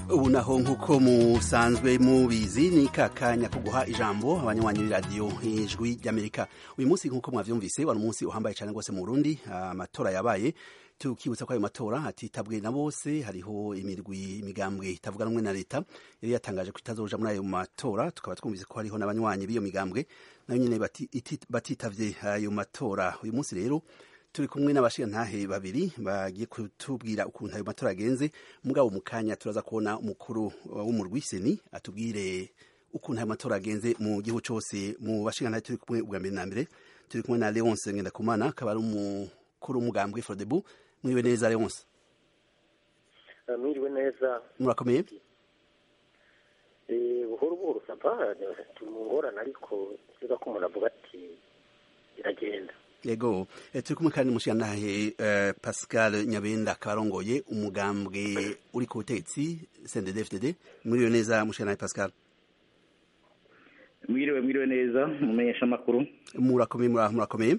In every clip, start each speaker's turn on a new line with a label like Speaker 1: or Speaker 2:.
Speaker 1: ubu naho nk'uko musanzwe mubizi ni kakanya ko guha ijambo abanywanyi b'iradiyo ijwi ry'amerika uyu munsi nk'uko mwavyumvise wari umunsi uhambaye cyane rwose mu burundi amatora yabaye tukibutsa ko ayo matora hatitabwe na bose hariho imirwi imigambwe itavuga rumwe na leta yari yatangaje ko itazoja muri ayo matora tukaba twumvise ko hariho n'abanywanyi b'iyo migambwe nayo nyene batitavye ayo matora uyu munsi rero turi kumwe n'abashirantahe babiri bagiye kutubwira ukuntu ayo matora agenze mugabo mu kanya turaza kubona umukuru w'umurwi seni atubwire ukuntu ayo matora agenze mu gihugu cose mu bashirantahe turi kumwe ubwa mbere na mbere turi kumwe na Leonce Ngendakumana akaba ari umukuru w'umugambwe Frodebu mwiriwe neza Leonce
Speaker 2: mwiriwe neza
Speaker 1: murakomeye
Speaker 2: buhoro buhoro sapa turi mu ngorane ariko siga ko umuntu avuga ati iragenda
Speaker 1: yego turi kumwe kandi n'umushirantahe Pascal Nyabenda akaba arongoye umugambwe uri ku butegetsi CNDD-FDD mwiriwe neza mushirantahe Pascal
Speaker 3: mwiriwe mwiriwe neza mumenyesha amakuru
Speaker 1: murakomeye murakomeye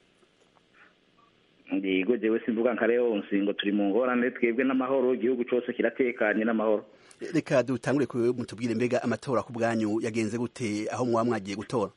Speaker 3: ndigo jewe simvuga nka Leonce ngo turi mu ngorane twebwe n'amahoro igihugu cyose kiratekanye n'amahoro
Speaker 1: reka dutangure ku mutubwire mbega amatora ku bwanyu yagenze gute aho mwaba mwagiye gutora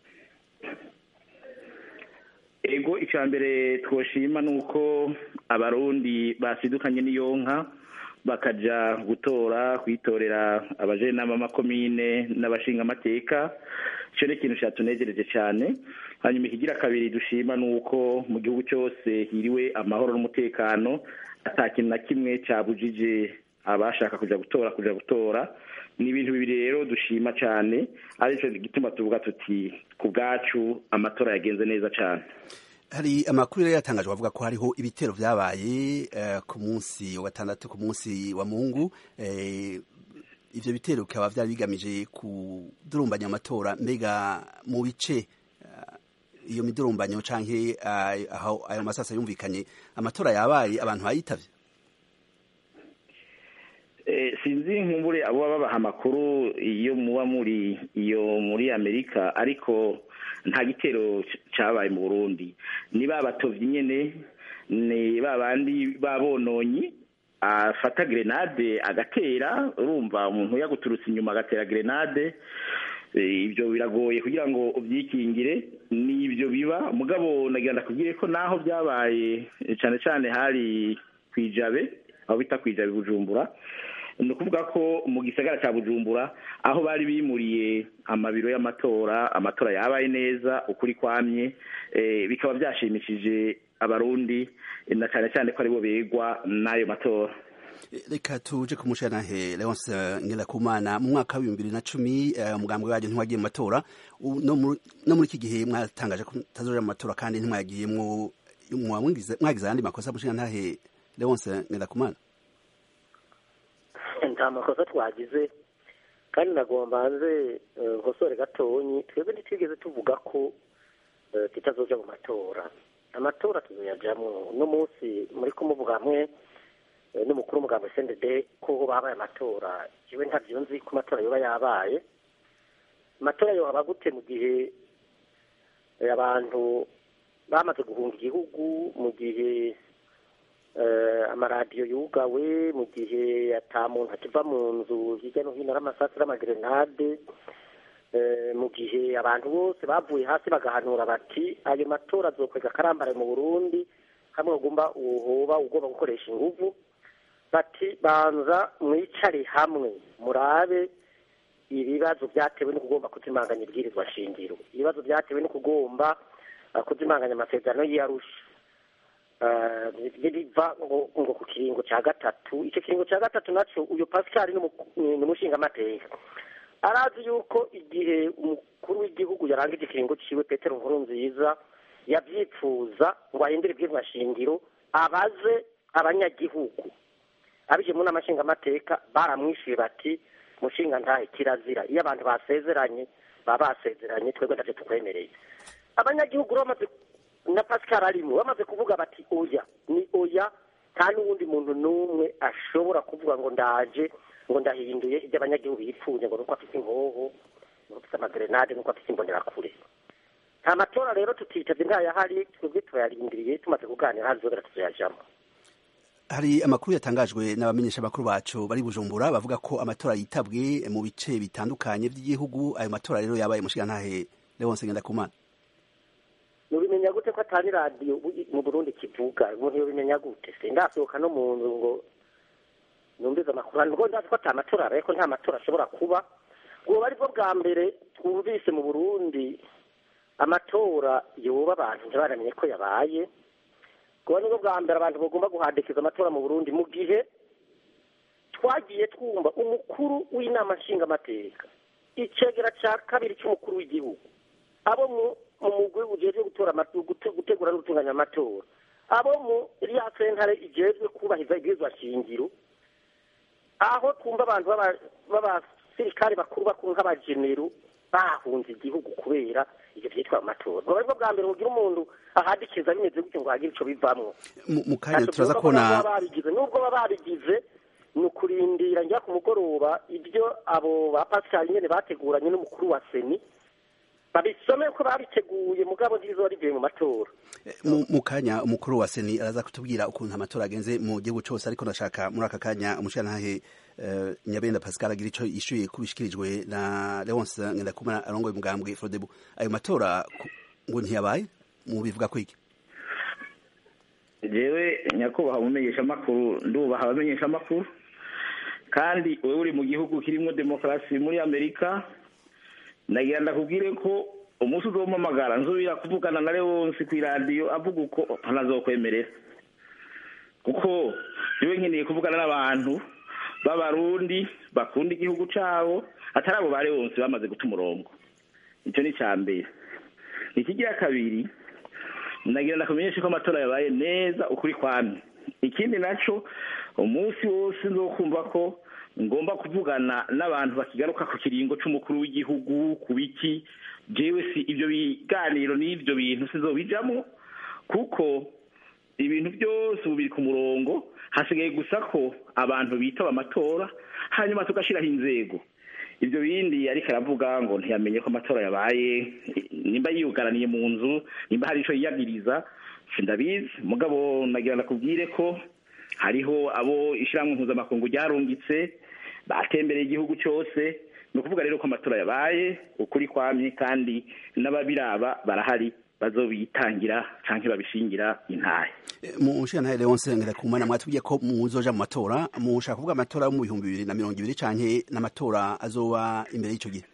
Speaker 3: ego icya mbere twoshima ni uko abarundi basidukanye n'iyo nka bakaja gutora kwitorera abajenama b'amakomine n'abashingamateka icyo ni ikintu cyatunegereje cyane hanyuma ikigira kabiri dushima ni uko mu gihugu cyose hiriwe amahoro n'umutekano ata kintu na kimwe cyabujije abashaka kujya gutora kujya gutora ni ibintu bibiri rero dushima cyane aricyo gituma tuvuga tuti ku bwacu amatora yagenze neza cyane
Speaker 1: hari amakuru yari yatangajwe avuga ko hariho ibitero byabaye ku munsi wa gatandatu ku munsi wa mungu ibyo bitero bikaba byari bigamije kudurumbanya amatora mbega mu bice iyo midurumbanyo cyangwa aho ayo masasa yumvikanye amatora yabaye abantu bayitavye
Speaker 3: sinzi nkumbure abo babaha amakuru iyo muba muri iyo muri amerika ariko nta gitero cyabaye mu burundi ni ba batovyi nyene ni ba bandi babononyi afata grenade agatera urumva umuntu yaguturutse inyuma agatera grenade ibyo biragoye kugira ngo ubyikingire ni ibyo biba mugabo nagira ndakubwire ko naho byabaye cyane cyane hari kwijabe aho bita kwijabe bujumbura ni ukuvuga ko mu gisagara cya bujumbura aho bari bimuriye amabiro y'amatora amatora yabaye neza ukuri kwamye bikaba byashimishije abarundi na cyane cyane ko aribo begwa n'ayo matora
Speaker 1: reka tuje kumushana he Leonce Ngirakumana mu mwaka wa 2010 umugambwe waje ntiwagiye mu matora no muri iki gihe mwatangaje ko tazoja mu matora kandi ntimwagiyemwo mwagize andi makosa mushana ntahe Leonce Ngirakumana
Speaker 2: nta makosa twagize kandi nagomba nze nkosore gatonyi twebwe ntitwigeze tuvuga ko tutazoja mu matora amatora tuzoyajamwo uno munsi muri kumuvuga hamwe n'umukuru w'umugabo sendede ko babaye amatora jewe ntavyo nzi ko amatora yoba yabaye amatora yohaba gute mu gihe abantu bamaze guhunga igihugu mu gihe amaradiyo yugawe mu gihe ata muntu akiva mu nzu hirya no hino n'amasasu n'amagrenade mu gihe abantu bose bavuye hasi bagahanura bati ayo matora azokwega akarambare mu burundi hamwe ugomba uhoba ugomba gukoresha inguvu bati banza mwicare hamwe murabe ibibazo byatewe no kugomba kuzimanganya ibwirizwa shingiro ibibazo byatewe no kugomba kuzimanganya amasezerano y'iyarusha biva ngo ku kiringo cya gatatu icyo kiringo cya gatatu nacyo uyu pascal ni umushingamateka arazi yuko igihe umukuru w'igihugu yarangije ikiringo ciwe petero nkuru nziza yabyipfuza ngo ahindure ibwirizwa shingiro abaze abanyagihugu abije mu nama nshingamateka baramwishyuye bati mushinga ntahe kirazira iyo abantu basezeranye baba basezeranye twebwe ntacyo tukwemereye abanyagihugu bamaze na pascal arimo bamaze kuvuga bati oya ni oya nta n'uwundi muntu n'umwe ashobora kuvuga ngo ndaje ngo ndahinduye ibyo abanyagihugu yipfuye ngo nuko afite inkoho nuko afite amagrenade nuko afite imbonerakure nta matora rero tutitavye ngayahari twebwe turayarindiriye tumaze kuganira hazobera tuzoyajamo
Speaker 1: hari amakuru yatangajwe n'abamenyesha bakuru bacu bari bujumbura bavuga ko amatora yitabwe mu bice bitandukanye by'igihugu ayo matora rero yabaye mushigantahe Leonce Ngendakumana
Speaker 2: nubimenya gute ko atari radiyo mu burundi kivuga umuntu yobimenya gute se ndasohoka no mu nzu ngo numvize amakuru ngo ndazi ko ata matora abaye ko nta matora ashobora kuba ubwo ari bwo bwa mbere twumvise mu burundi amatora yoba abantu ntibaramenye ko yabaye ubwo nibwo bwa mbere abantu bagomba guhandikiza amatora mu burundi mu gihe twagiye twumva umukuru w'inama nshingamateka icegera cya kabiri cy'umukuru w'igihugu abo mu umugwi ujejwe gutora gutegura no gutunganya amatora abo mu iriya sentare ijejwe kubahiriza ibwirizwa shingiro aho twumva abantu b'abasirikare bakuru bakuru nk'abajenero bahunze igihugu kubera ivyo vyitwa amatora ubwo aribwo bwa mbere mugira umuntu ahadikiza bimeze gutyo ngo hagire ico bivamwo
Speaker 1: mu kanya turaza kubona
Speaker 2: babigize nubwo baba babigize ni ukurindira njya ku mugoroba ibyo abo ba pascal nyene bateguranye n'umukuru wa seni babisome ko babiteguye mugabo ntibizoba rivuye mu matora
Speaker 1: mu kanya umukuru wa seni araza kutubwira ukuntu amatora agenze mu gihugu cose ariko ndashaka muri aka kanya umushirantahe nyabenda pascal agira ico yishuye kubishikirijwe na leonce ngendakumana arongoye umugambwe frodebu ayo matora ngo ntiyabaye mu bivuga ko iki
Speaker 3: jewe nyakubahwa umumenyesha amakuru ndubaha abamenyesha amakuru kandi wewe uri mu gihugu kirimo demokarasi muri amerika nagira ndakubwire ko umunsi uzompamagara nzubira kuvugana na leonsi ku iradiyo avuga uko ntazokwemerera kuko jewe nkeneye kuvugana n'abantu b'abarundi bakunda igihugu cabo atari abo ba leonsi bamaze guta umurongo icyo ni icya mbere ikigira kabiri nagira ndakumenyeshe ko amatora yabaye neza ukuri kwamye ikindi naco umunsi wose nzokumva ko ngomba kuvugana n'abantu bakigaruka ku kiringo c'umukuru w'igihugu ku biki jewe si ibyo biganiro n'ibyo bintu sizobijamwo kuko ibintu byose ubu biri ku murongo hasigaye gusa ko abantu bitaba amatora hanyuma tugashiraho inzego ibyo bindi ariko aravuga ngo ntiyamenye ko amatora yabaye nimba yiyugaraniye mu nzu nimba hari ico yiyagiriza sindabizi mugabo nagira ndakubwire ko hariho abo ishyirahamwe mpuzamakungu ryarungitse batembereye igihugu cyose ni ukuvuga rero ko amatora yabaye ukuri kwamye kandi n'ababiraba barahari bazobitangira canke babishingira intahe
Speaker 1: mu nshinga Leonce Ngirakumana mwatubwiye ko muzoja mu matora mushaka kuvuga amatora yo mu bihumbi bibiri na mirongo ibiri canke n'amatora azoba imbere y'ico gihe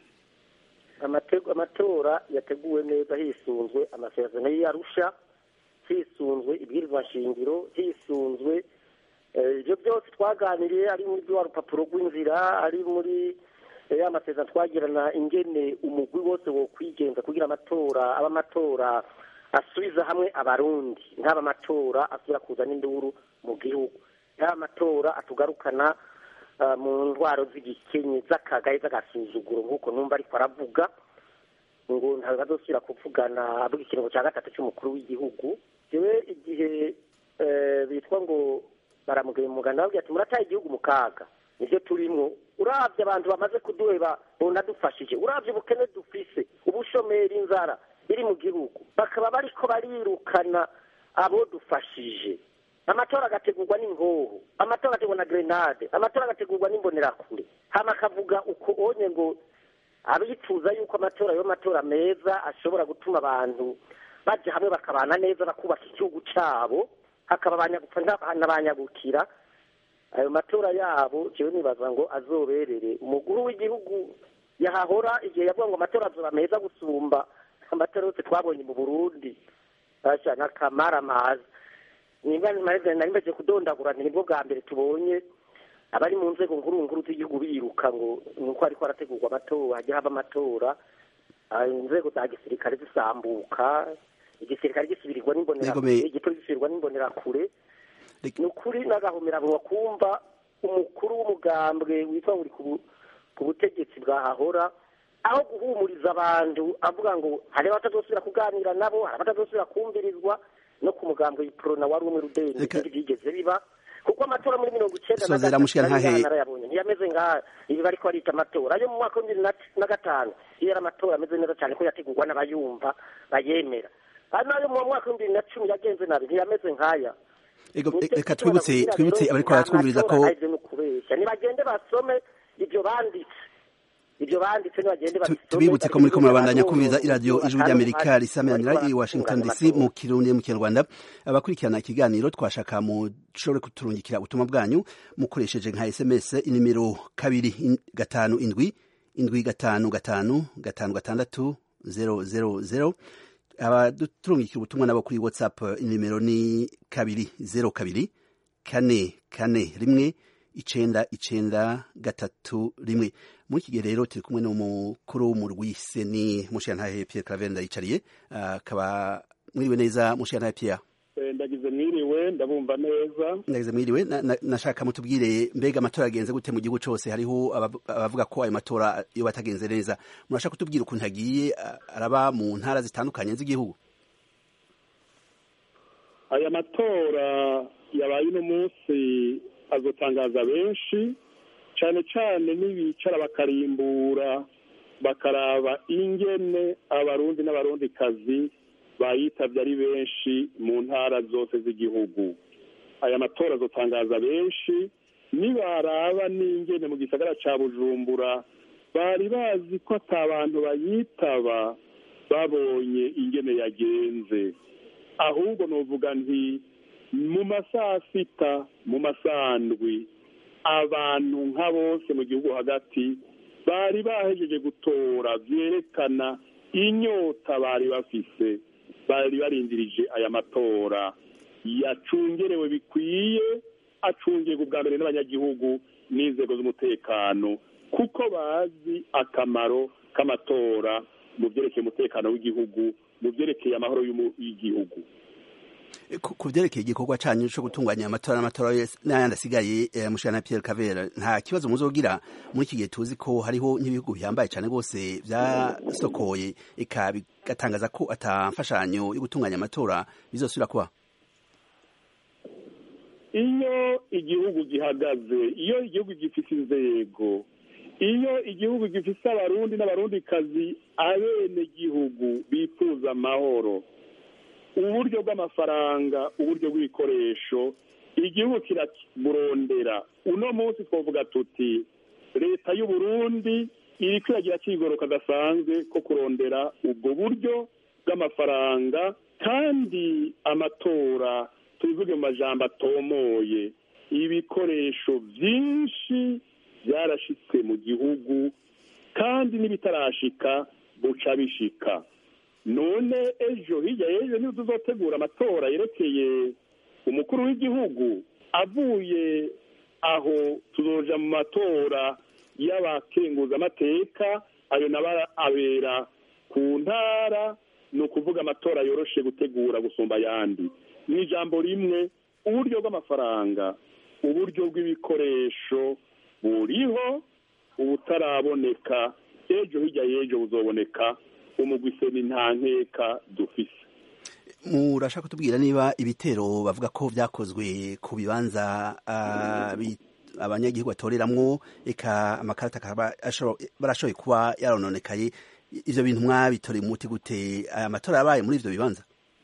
Speaker 2: amatora yateguwe neza hisunzwe amasezerano y'Arusha hisunzwe ibwirizwa nshingiro hisunzwe ibyo byose twaganiriye ari muri rwa rupapuro rw'inzira ari muri ya masezerano twagirana ingene umugwi wose wo kwigenza kugira amatora aba amatora asubiza hamwe abarundi ntaba amatora asubira kuzana induru mu gihugu ntaba amatora atugarukana mu ndwaro z'igikenye z'akagaye z'agasuzuguro nk'uko numva ariko aravuga ngo ntabwo bazosubira kuvugana avuga ikiringo cya gatatu cy'umukuru w'igihugu jewe igihe bitwa ngo baramugaya umuganda babwira ati murataye igihugu mu kaga nibyo turimwo urabye abantu bamaze kuduheba bunadufashije urabye ubukene dufise ubushomeri inzara iri mu gihugu bakaba bariko barirukana abo dufashije amatora agategurwa n'ingoho amatora agategurwa na grenade amatora agategurwa n'imbonerakure hama akavuga uko onye ngo abifuza yuko amatora yo matora meza ashobora gutuma abantu baja hamwe bakabana neza bakubaka igihugu cabo hakaba abanyagupfa n'abanyagukira ayo matora yabo jewe nibaza ngo azoberere umukuru w'igihugu yahahora igihe yavuga ngo amatora azoba meza gusumba amatora yose twabonye mu burundi asha n'akamara amazi nimba nari mbaje kudondagura nibwo bwa mbere tubonye abari mu nzego nkuru nkuru z'igihugu biruka ngo nuko ariko harategurwa amatora hajya haba amatora inzego za gisirikare zisambuka igisirikare gisubirirwa n'imbonerakure igipolisi gisubirwa n'imbonerakure ni ukuri n'agahomerabunwa kumva umukuru w'umugambwe witwa ngo uri ku butegetsi bwahahora aho guhumuriza abantu avuga ngo hari abatazosubira kuganira nabo hari abatazosubira kumvirizwa no ku mugambwe yiporona wari umwe rudeni ibindi byigeze biba kuko amatora muri mirongo icenda narayabonye ntiyameze ngaha ibi bariko barita amatora ayo mu mwaka w'ibibiri na gatanu iyo yari amatora ameze neza cyane ko yategurwa n'abayumva bayemera hano ayo mu mwaka w'ibibiri na cumi yagenze nabi ntiyameze nk'aya
Speaker 1: Ego, reka twibutse twibutse abariko baratwumviriza ko
Speaker 2: kubeshya nibagende basome ibyo banditse ibyo banditse nibagende
Speaker 1: Tu-
Speaker 2: babisome
Speaker 1: tubibutse ko muriko murabandanya
Speaker 2: ariko
Speaker 1: kumviriza iradiyo ijwi
Speaker 2: akantu
Speaker 1: ry'amerika
Speaker 2: hari-
Speaker 1: risamanira i
Speaker 2: bariko
Speaker 1: washington dc
Speaker 2: baratunganya
Speaker 1: mu kirundi mu kinyarwanda abakurikirana ikiganiro twashaka mushobore kuturungikira ubutumwa bwanyu mukoresheje nka sms inimero kabiri in- gatanu indwi indwi gatanu gatanu gatanu gatandatu zero zero zero abaturungikira ubutumwa nabo kuri whatsapp inimero ni kabiri zero kabiri kane kane rimwe icenda icenda gatatu rimwe muri iki gihe rero turi kumwe n'umukuru w'umurwi seni mushiyantahe pierre claver ndayicariye akaba mwiriwe neza mushiyantahe pierre
Speaker 4: Eh, ndagize mwiriwe ndabumva neza
Speaker 1: ndagize mwiriwe Na- na- nashaka mutubwire mbega amatora agenze gute mu gihugu cose hariho abavu- abavuga ko ayo matora iyo batagenze neza murashaka kutubwira ukuntu agiye a- araba mu ntara zitandukanye z'igihugu
Speaker 4: aya matora yabaye uno munsi azotangaza benshi cyane cyane n'ibicara bakarimbura bakaraba ingene abarundi n'abarundikazi bayitabye ari benshi mu ntara zose z'igihugu aya matora azotangaza benshi nibaraba n'ingene mu gisagara ca bujumbura bari bazi ko ata bantu bayitaba babonye ingene yagenze ahubwo novuga nti mu masaha sita mu masandwi abantu nka bose mu gihugu hagati bari bahejeje gutora vyerekana inyota bari bafise bari barindirije aya matora yacungerewe bikwiye acungirwa ubwa mbere n'abanyagihugu n'inzego z'umutekano kuko bazi akamaro k'amatora mu vyerekeye umutekano w'igihugu mu vyerekeye amahoro y'umu- y'igihugu
Speaker 1: ku ku vyerekeye igikorwa canyu co gutunganya amatora n'amatora yose n'ayandi asigaye eh, mushana Pierre Cavera nta kibazo muzogira muri iki gihe tuzi ko hariho nk'ibihugu bihambaye cane rwose vyasokoye eka bigatangaza ko ata mfashanyo yo gutunganya amatora bizosubira kuba
Speaker 4: iyo igihugu gihagaze iyo igihugu gifite inzego iyo igihugu gifite abarundi n'abarundikazi abenegihugu bifuza amahoro uburyo bw'amafaranga uburyo bw'ibikoresho igihugu kiraburondera uno munsi twavuga tuti leta y'u Burundi iri kwiragira kigoroka gasanzwe ko kurondera ubwo buryo bw'amafaranga kandi amatora tubivuge mu majambo atomoye ibikoresho byinshi byarashitse mu gihugu kandi n'ibitarashika buca bishika none ejo hirya y'ejo niba tuzotegura amatora yerekeye umukuru w'igihugu avuye aho tuzoja mu matora y'abakenguzamateka ayo nabo abera ku ntara ni ukuvuga amatora yoroshe gutegura gusumba ayandi mu ijambo rimwe uburyo bw'amafaranga uburyo bw'ibikoresho buriho ubutaraboneka ejo hirya y'ejo buzoboneka umugwiseni nta nkeka dufise
Speaker 1: murashaka kutubwira niba ibitero bavuga ko vyakozwe ku bibanza ah, bi- abanyagihugu batoreramwo eka amakarita akaba ashobora- barashoboye kuba yarononekaye ivyo bintu mwabitoreye umuti gute aya matora yabaye muri ivyo bibanza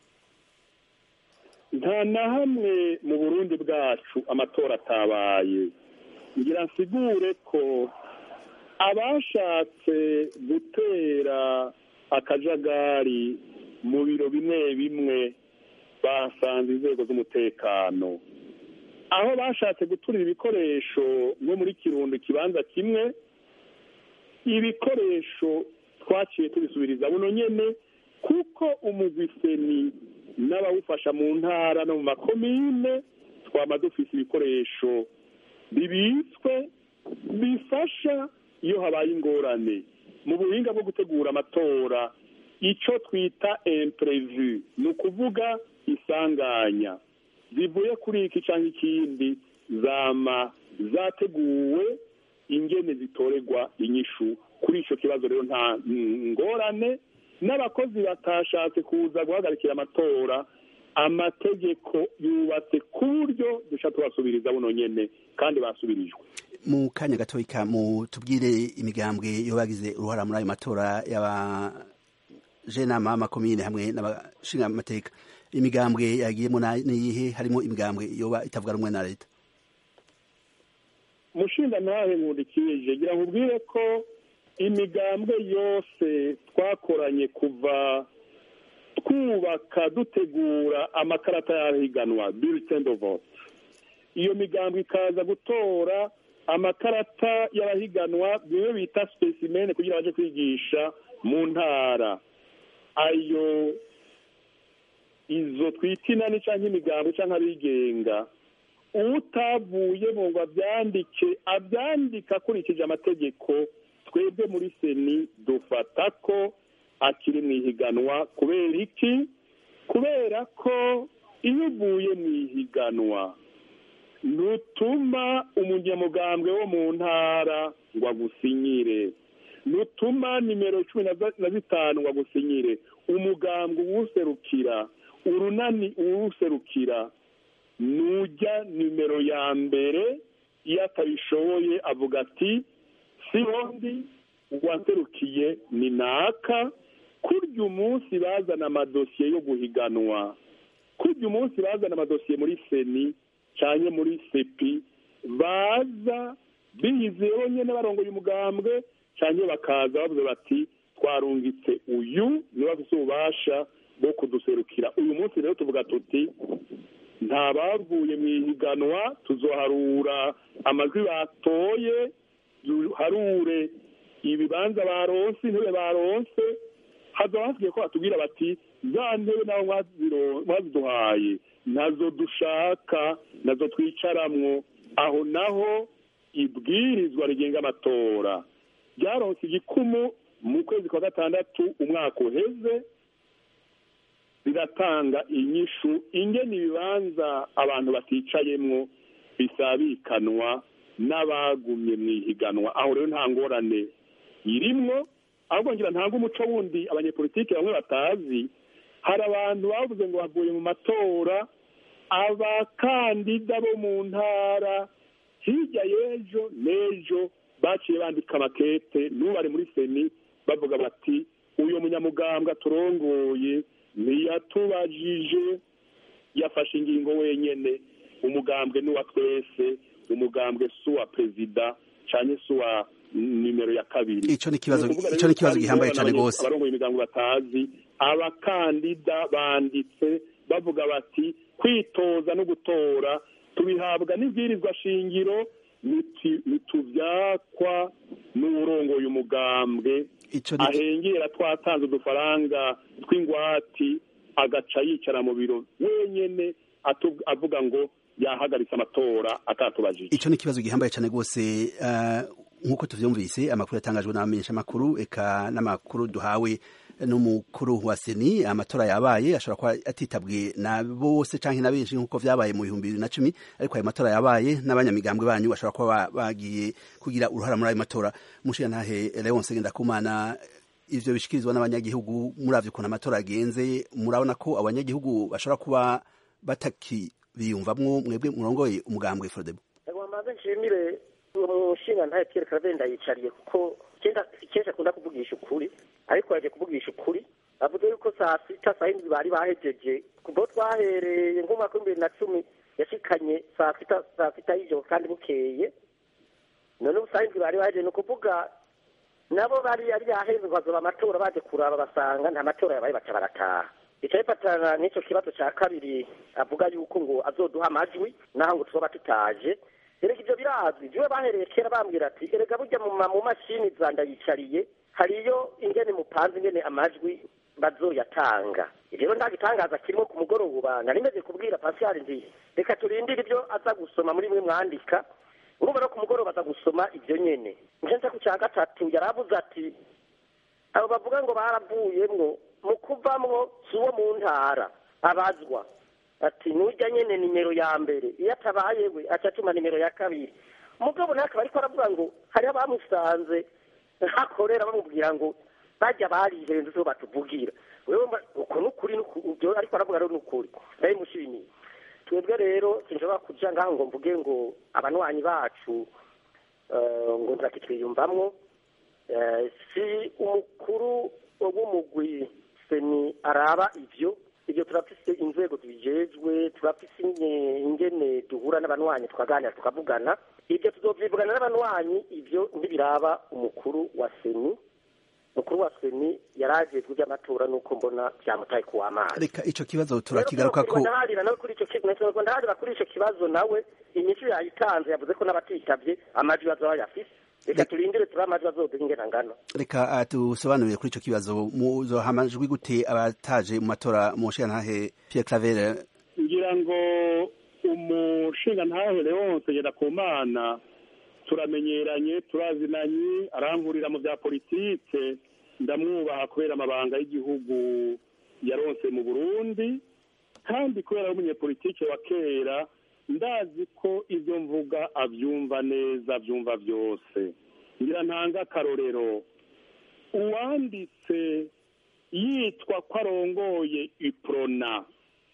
Speaker 4: nta na hamwe mu burundi bwacu amatora atabaye ngira nsigure ko abashatse gutera akajagari mu biro bimwe bimwe basanze inzego z'umutekano aho bashatse guturira ibikoresho nko muri kirundo ikibanza kimwe ibikoresho twaciye tubisubiriza buno nyene kuko umugwiseni n'abawufasha mu ntara no mu makomine twama dufise ibikoresho bibitswe bifasha iyo habaye ingorane mu buhinga bwo gutegura amatora ico twita imprevu ni ukuvuga isanganya zivuye kuri iki canke ikindi zama zateguwe ingene zitoregwa inyishu kuri ico kibazo rero nta ngorane n'abakozi batashatse kuza guhagarikira amatora amategeko yubatse ku buryo duca tubasubiriza buno nyene kandi basubirijwe
Speaker 1: mu kanya gatoya mutubwire imigambwe yo bagize uruhara muri ayo matora y'abajenama b'amakomine hamwe n'abashinga amateka imigambwe yagiyemo niyihe harimo imigambwe yoba itavuga rumwe na leta
Speaker 4: mushinga ntahe nkundikije gira nkubwire ko imigambwe yose twakoranye kuva twubaka dutegura amakarata y'ahiganwa bulletin de vote iyo migambo ikaza gutora amakarata y'abahiganwa bimwe bita specimen kugira baje kwigisha mu ntara ayo izo twita inani cyangwa imigambo cyangwa abigenga utavuye mu ngo abyandike abyandika akurikije amategeko twebwe muri seni dufata ko akiri mu ihiganwa kubera iki kubera ko iyo uvuye mu ihiganwa ntutuma umunyamugambwe wo mu ntara ngo agusinyire ntutuma nimero cumi na zitanu ngo agusinyire umugambwe uwuserukira urunani uwuserukira nujya nimero ya mbere iyo atabishoboye avuga ati sihondi uwaserukiye ni naka kurya umunsi bazana amadosiye yo guhiganwa kurya umunsi bazana amadosiye muri seni cyane muri sepi baza biyizeho nyine barongoye umugambwe cyane bakaza bavuze bati twarungitse uyu niba afite ububasha bwo kuduserukira uyu munsi rero tuvuga tuti nta bavuye mu ihiganwa tuzoharura amajwi batoye duharure ibibanza baronse intebe baronse hazaba hasigaye ko batubwira bati za ntebe nabo mwaziduhaye nazo dushaka nazo twicaramwo aho naho ibwirizwa rigenga amatora ryaronse igikumu mu kwezi kwa gatandatu umwaka uheze riratanga inyishu ingena ibibanza abantu baticayemwo bisabikanwa n'abagumye mu ihiganwa aho rero nta ngorane irimwo ahubwo ngira ntabwo umuco wundi abanyepolitiki bamwe batazi hari abantu bavuze ngo bavuye mu matora abakandida bo mu ntara hirya y'ejo n'ejo baciye bandika amakete n'ubari muri seni bavuga bati uyu munyamugambwe turongoye ntiyatubajije yafashe ingingo wenyine umugambwe n'uwa twese umugambwe si uwa perezida cyane si uwa nimero ya kabiri
Speaker 1: icyo ni ikibazo icyo ni ikibazo gihambaye cyane rwose
Speaker 4: abarongoye imigambi batazi abakandida banditse bavuga bati kwitoza no gutora tubihabwa n'ibwirizwa shingiro ntitubyakwa n'uburongoye umugambwe ahengera twatanze udufaranga tw'ingwati agaca yicara mu biro wenyine avuga ngo yahagaritse amatora atatubajije
Speaker 1: icyo ni ikibazo gihambaye cyane rwose nk'uko tubyumvise amakuru yatangajwe n'abamenyeshamakuru eka n'amakuru duhawe n'umukuru wa seni amatora yabaye ashobora kuba atitabwe na bose cyangwa na benshi nk'uko byabaye mu bihumbi bibiri na cumi ariko ayo matora yabaye n'abanyamigambwe banyu bashobora kuba bagiye kugira uruhara muri ayo matora mushirantahe leonce ngendakumana ivyo bishikirizwa n'abanyagihugu muravye ukuntu amatora agenze murabona ko abanyagihugu bashobora kuba batakibiyumvamwo mwebwe murongoye umugambwe frodebo
Speaker 2: maze nshimire uwo mushinga ntaye Pierre Claver ndayicariye kuko kenshi akunda kuvugisha ukuri ariko yaje kuvugisha ukuri avuze yuko saa sita saa yindi bari bahejeje kubo twahereye nk'umwaka w'ibibiri na cumi yashikanye saa sita saa sita y'ijoro kandi bukeye none ubu saa yindi bari bahejeje ni ukuvuga nabo bari yari yaheze ngo bazoba amatora baje kuraba basanga nta matora yabaye baca barataha icyo bifatana n'icyo kibazo cya kabiri avuga yuko ngo azoduha amajwi naho ngo tuba tutaje erega ibyo birazwi jiwe bahereye kera bambwira ati erega burya mu mashini za ndayicariye hariyo ingene mupanze ingene amajwi bazoyatanga rero nta gitangaza kirimo ku mugoroba nari meze kubwira pascal nti reka turindire ibyo aza gusoma muri mwe mwandika urumva no ku mugoroba aza gusoma ibyo nyene nje ku cya gatatu yaravuze ati abo bavuga ngo baravuyemwo mu kuvamwo si uwo mu ntara abazwa ati nujya nyene nimero ya mbere iyo atabaye we aca atuma nimero ya kabiri umugabo nawe akaba ariko aravuga ngo hariho abamusanze hakorera bamubwira ngo bajya barihenze zo batuvugira wewe uko nukuri ibyo ariko aravuga rero nukuri ndabimushimiye twebwe rero sinshobora kuja ngaho ngo mvuge ngo abanwanyi bacu ngo nzakitwiyumvamwo si umukuru w'umugwi seni araba ivyo ibyo turafise inzego tubijejwe turafise inge- ingene duhura n'abanywanyi tukaganira tukavugana ibyo tuzovyivugana n'abanywanyi ibyo ntibiraba umukuru wa seni umukuru wa seni yarajejwe iby'amatora nuko mbona vyamutaye kuw'amazi
Speaker 1: reka ico kibazo turakigaruka ko
Speaker 2: ndaharira nawe kuri ico kibazo ndaharira kuri ico kibazo nawe inyishu yayitanze yavuze ko n'abatitavye amajwi bazoba yafise reka turindire turi amajwi azoduha ingena ngano
Speaker 1: reka ah, dusobanurire kuri ico kibazo muzoha amajwi gute abataje mu matora mu nshingantahe Pierre Claver
Speaker 4: ngira ngo umushinga ntahe leonce ngendakumana turamenyeranye turazinanye arankurira mu bya politike ndamwubaha kubera amabanga y'igihugu yaronse mu burundi kandi kubera ari umunyepolitike wa kera ndazi ko ibyo mvuga abyumva neza abyumva byose ngira ntanga akarorero uwanditse yitwa ko arongoye iprona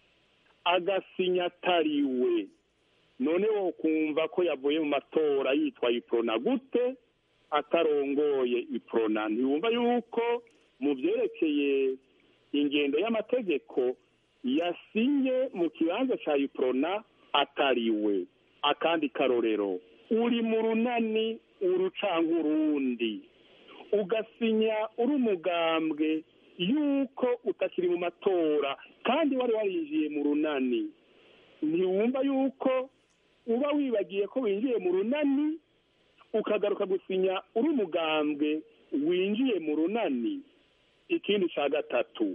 Speaker 4: agasinya atariwe none wo kumva ko yavuye mu matora yitwa iprona gute atarongoye iprona ntiwumva yuko mu byerekeye ingendo y'amategeko yasinye mu kibanza cya iprona atariwe akandi karorero uri mu runani urucanga urundi ugasinya uri umugambwe yuko utakiri mu matora kandi wari warinjiye mu runani ntiwumva yuko uba wibagiye ko winjiye mu runani ukagaruka gusinya uri umugambwe winjiye mu runani ikindi cya gatatu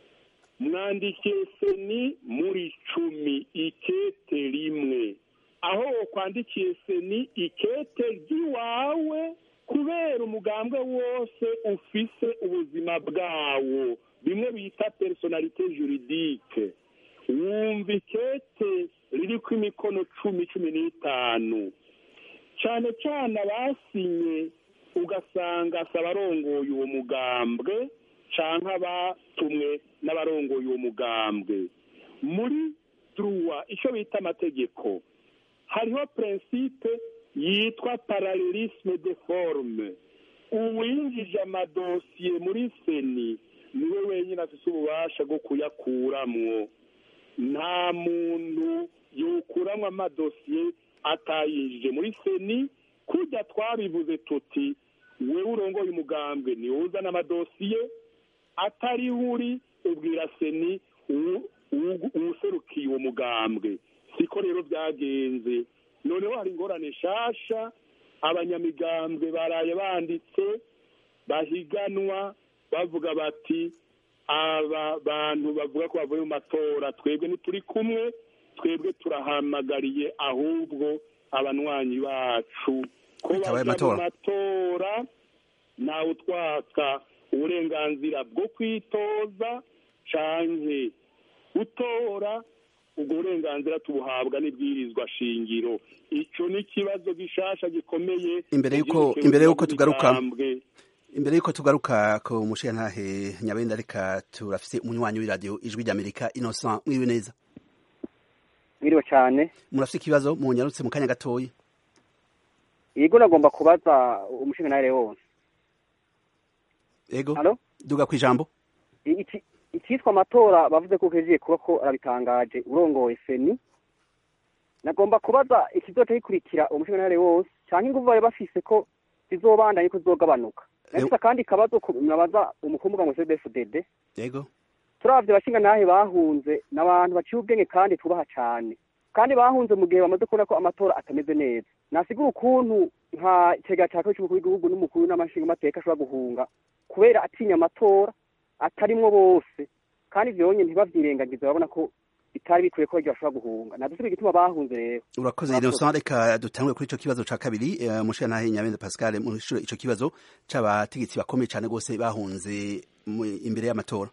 Speaker 4: mwandikiye seni muri cumi ikete rimwe aho kwandikiye seni ikete ry'iwawe kubera umugambwe wose ufise ubuzima bwawo bimwe bita personalite juridique wumva ikete ririko imikono cumi cumi n'itanu cyane cyane abasinye ugasanga si abarongoye uwo mugambwe canke abatumwe n'abarongoye uwo mugambwe muri druwa icyo bita amategeko hariho prinsipe yitwa paralelisme de forme uwinjije amadosiye muri seni niwe wenyine afite ububasha bwo kuyakuramwo nta muntu yokuramwo amadosiye atayinjije muri seni kujya twabivuze tuti wewe urongoye umugambwe niwe uzana amadosiye atari uri ubwira seni uwuserukiye uwo mugambwe siko rero byagenze noneho hari ingorane nshasha abanyamigambwe baraye banditse bahiganwa bavuga bati aba bantu bavuga ko bavuye mu matora twebwe ntituri kumwe twebwe turahamagariye ahubwo abanywanyi bacu ko
Speaker 1: Bitabaye
Speaker 4: bajya mu
Speaker 1: amatora.
Speaker 4: matora ntawe utwaka uburenganzira bwo kwitoza canke gutora ubwo burenganzira tubuhabwa n'ibwirizwa shingiro ico ni ikibazo gishasha gikomeye
Speaker 1: Imbere yuko-
Speaker 4: mu vyerekeye
Speaker 1: imbere yuko
Speaker 4: ubuzima
Speaker 1: tugaruka-
Speaker 4: bw'imigambwe.
Speaker 1: imbere yuko tugaruka ku mushingantahe nyabenda reka turafise umunywanyi w'iradiyo ijwi ry'amerika innocent mwiwe neza
Speaker 5: mwiriwe cyane
Speaker 1: murafise ikibazo munyarutse mu kanya gatoyi
Speaker 5: yego nagomba kubaza umushingantahe wose
Speaker 1: ego
Speaker 5: Halo?
Speaker 1: duga kwijambo
Speaker 5: iki icyitwa amatora bavuze ko kejiye kuba ko arabitangaje urongoye seni nagomba kubaza ikizoca gikurikira umushingantahe wose cyangwa inguvu bari bafise ko zizobandanye ko zizogabanuka nafise akandi kabazo ku- nabaza umukuru ngo cdfdd
Speaker 1: ego
Speaker 5: turavye abashingantahe bahunze ni abantu baciye ubwenge kandi tubaha cane kandi bahunze mu gihe bamaze kubona ko amatora atameze neza nasigura ukuntu nka cega ca kabiri c'umukuru w'igihugu n'umukuru n'amashingamateka ashobora guhunga kubera atinya amatora atarimwo bose kandi ivyo bonyene ntibavyirengagize babona ko bitari bikwiye ko baryo bashobora guhunga nadusibe igituma bahunze rero
Speaker 1: urakoze
Speaker 5: Murakoze.
Speaker 1: innocent reka dutangure kuri ico kibazo ca kabiri eh, mushingantahe nyabenda pascal muhishure ico kibazo c'abategetsi bakomeye cane rwose bahunze mu- imbere y'amatora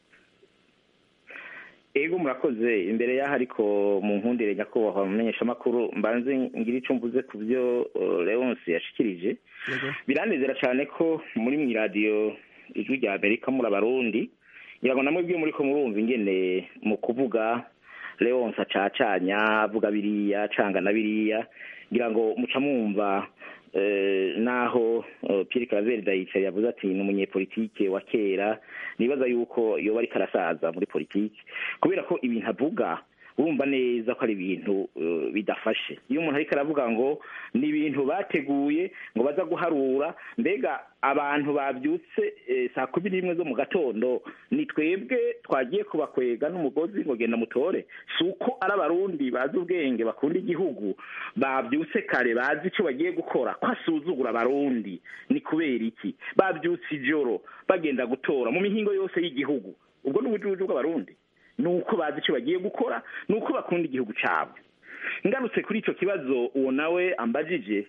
Speaker 3: ego murakoze imbere y'aho ariko mu nkundire nyakubahwa mumenyeshamakuru mbanze ngira ico mvuze ku byo uh, leonce yashikirije
Speaker 1: ego
Speaker 3: biranezera cyane ko muri mu iradiyo ijwi rya amerika muri abarundi ngira ngo namwe bwiyo muri ko murumva ingene mu kuvuga leonce acacanya avuga biriya canga na biriya ngira ngo muca mwumva naho Pierre Claver Ndayicari yavuze ati ni umunyepolitike wa kera nibaza yuko yoba ariko arasaza muri politike kubera ko ibintu avuga urumva neza ko ari ibintu bidafashe iyo umuntu ariko aravuga ngo ni ibintu bateguye ngo baza guharura mbega abantu babyutse saa kumi n'imwe zo mu gatondo ni twebwe twagiye kubakwega n'umugozi ngo genda mutore si uko ari abarundi bazi ubwenge bakunda igihugu babyutse kare bazi icyo bagiye gukora ko asuzugura abarundi ni kubera iki babyutse ijoro bagenda gutora mu mihingo yose y'igihugu ubwo ni ubujuju bw'abarundi ni uko bazi icyo bagiye gukora ni uko bakunda igihugu cyabo ngarutse kuri icyo kibazo uwo nawe ambajije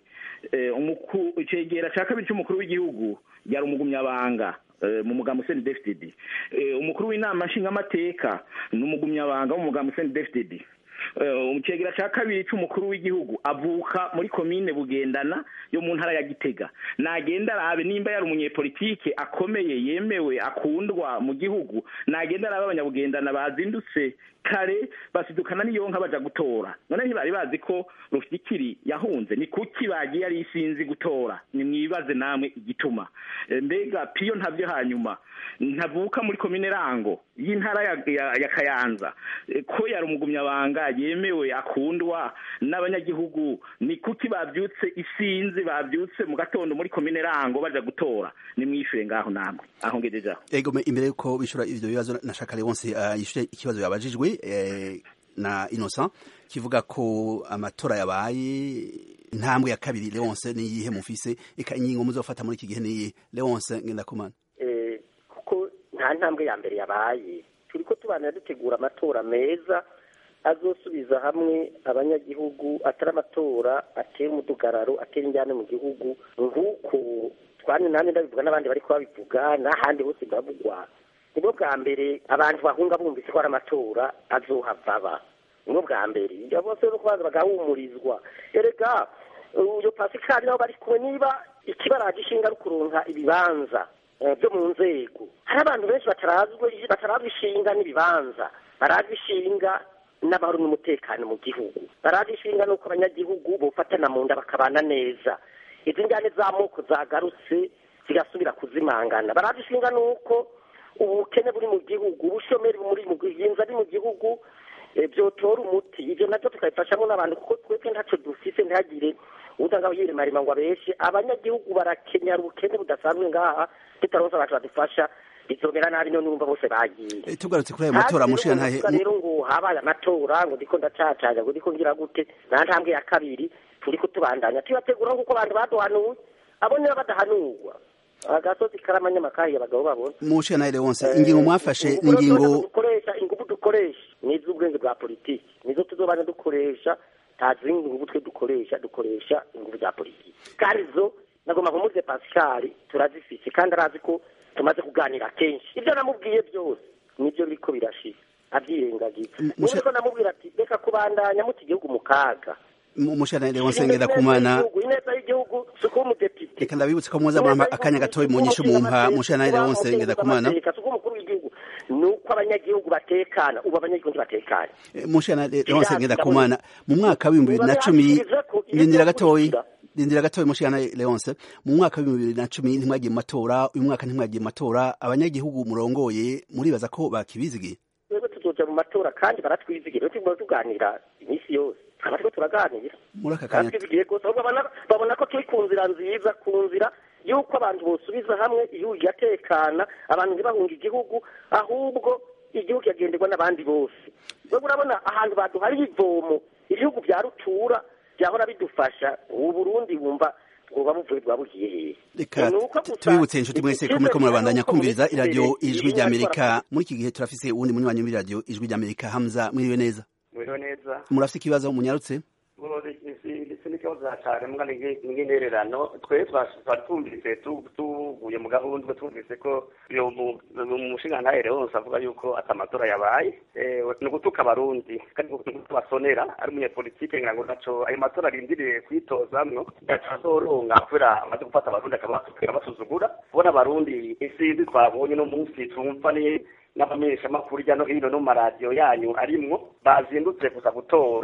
Speaker 3: icegera cya kabiri cy'umukuru w'igihugu yari umugumyabanga mu mugambi useni defitedi umukuru w'inama nshingamateka ni umugumyabanga mu mugambi useni defitedi icegera cya kabiri cy'umukuru w'igihugu avuka muri komine bugendana yo mu ntara ya gitega nagenda arabe nimba yari umunyepolitike akomeye yemewe akundwa mu gihugu nagenda arabe abanyabugendana bazindutse kare basidukana n'iyo nka baja gutora none ntibari bazi ko rufyikiri yahunze ni kuki bagiye ari isinzi gutora ni mwibaze namwe igituma mbega piyo ntavyo hanyuma ntavuka muri komine rango y'intara ya, ya, ya kayanza ko yari umugumyabanga yemewe akundwa n'abanyagihugu ni kuki bavyutse isinzi bavyutse mu gatondo muri komine rango baja gutora ni mwishure ngaho namwe aho ngejejaho
Speaker 1: ego imbere yuko bishura ivyo bibazo nashaka Leonce uh, yishure ikibazo yabajijwe eh, na Innocent kivuga ko amatora yabaye intambwe ya kabiri Leonce ni yihe mufise eka ingingo muzofata muri iki gihe ni Leonce ngendakumana
Speaker 2: eh kuko nta ntambwe ya mbere yabaye turiko tubanira dutegura amatora meza azosubiza hamwe abanyagihugu atari amatora atera umudugararo atera injyane mu gihugu nk'uko twani nani ndabivuga n'abandi bari kubabivuga n'ahandi hose biravugwa nibwo bwa mbere abantu bahunga bumvise ko ari amatora azohava aba nibwo bwa mbere ibyo bose no kubanza bagahumurizwa erega uyo pasikari nabo bari kumwe niba ikibaraje ishinga ari ukuronka ibibanza byo mu nzego hari abantu benshi batarazwi batarazwi ishinga n'ibibanza barazwi ishinga n'amahoro n'umutekano mu gihugu barazi ishinga n'uko abanyagihugu bofatana mu nda bakabana neza izi njyane z'amoko zagarutse zigasubira kuzimangana barazi ishinga n'uko ubukene buri mu gihugu ubushomeri buri mu gihinza ari mu gihugu byotora umuti ibyo nabyo tukabifashamo n'abantu kuko twebwe ntacyo dufise ntihagire udanga yiremarima ngo abeshe abanyagihugu barakenyera ubukene budasanzwe ngaha tutaronse abantu badufasha bizomera nabi none numva bose bagiye
Speaker 1: tugarutse kuri ayo matora mushira ntahe
Speaker 2: rero ngo habaye amatora ngo ndiko ndacacanya ngo ndiko ngira gute nta ntambwe ya kabiri turiko tubandanya tubategura nk'uko abantu baduhanuye abo niba badahanurwa agasozi karamanyamakahi abagabo babona
Speaker 1: mushira nahe Leonce ingingo mwafashe ni ingingo
Speaker 2: dukoresha ingufu dukoresha ni iz'ubwenge bwa politiki nizo tuzobana dukoresha nta zindi ngufu twe dukoresha dukoresha ingufu za politiki kandi zo nagomba kumuze Pascal turazifise kandi arazi ko tumaze kuganira kenshi ibyo namubwiye byose nibyo biriko birashira abyirengagiza niko namubwira ati reka kubandanya muti igihugu mu kaga
Speaker 1: mushana Leonce ngenda kumana
Speaker 2: ineza y'igihugu suko umudepite
Speaker 1: reka ndabibutse ko muza mwamba akanya gatoyi mu nyishu mumpa mushana Leonce ngenda kumana
Speaker 2: suko umukuru w'igihugu nuko abanyagihugu batekana ubu abanyagihugu batekana
Speaker 1: mushana Leonce ngenda kumana mu mwaka wa 2010 ndindira gatoyi rindira gatoya mushana Leonce mu mwaka wa bibiri na cumi ntimwagiye mu matora uyu mwaka ntimwagiye mu matora abanyagihugu murongoye muribaza ko bakibizigiye
Speaker 2: twebwe tuzoja mu matora kandi baratwizigira tuguma tuganira iminsi yose tukaba turiko turaganira
Speaker 1: muri aka kanya
Speaker 2: baratwizigiye rwose ahubwo babona ko turi ku nzira nziza ku nzira y'uko abantu bosubiza hamwe igihugu kigatekana abantu ntibahunga igihugu ahubwo igihugu kigagenderwa n'abandi bose twebwe urabona ahantu baduhariye ivomo ibihugu bya rutura byahora bidufasha ubu Burundi bumva bwoba buvuye bwabugiye hehe
Speaker 1: reka tubibutse inshuti mwese ko muriko murabandanya kumviriza iradiyo ijwi rya amerika muri iki gihe turafise uwundi munywanyi w'iradiyo ijwi rya amerika hamza mwiriwe neza
Speaker 6: mwiriwe neza
Speaker 1: murafise ikibazo munyarutse
Speaker 6: ndetse n'ikibazo cyane mbwa n'intererano twe twari twumvise tuvuye mu gahunda twumvise ko umushingantahe wose avuga yuko atamatora yabaye ni ugutuka abarundi kandi tubasonera ari umunyepolitike ngira ngo naco ayo matora arindiriye kwitozamwo azoronga kubera amaze gufata abarundi akabasukira basuzugura kubona abarundi isinzi twabonye no munsi tumva ni n'abamenyeshamakuru hirya no hino no mu maradiyo yanyu arimwo bazindutse gusa gutora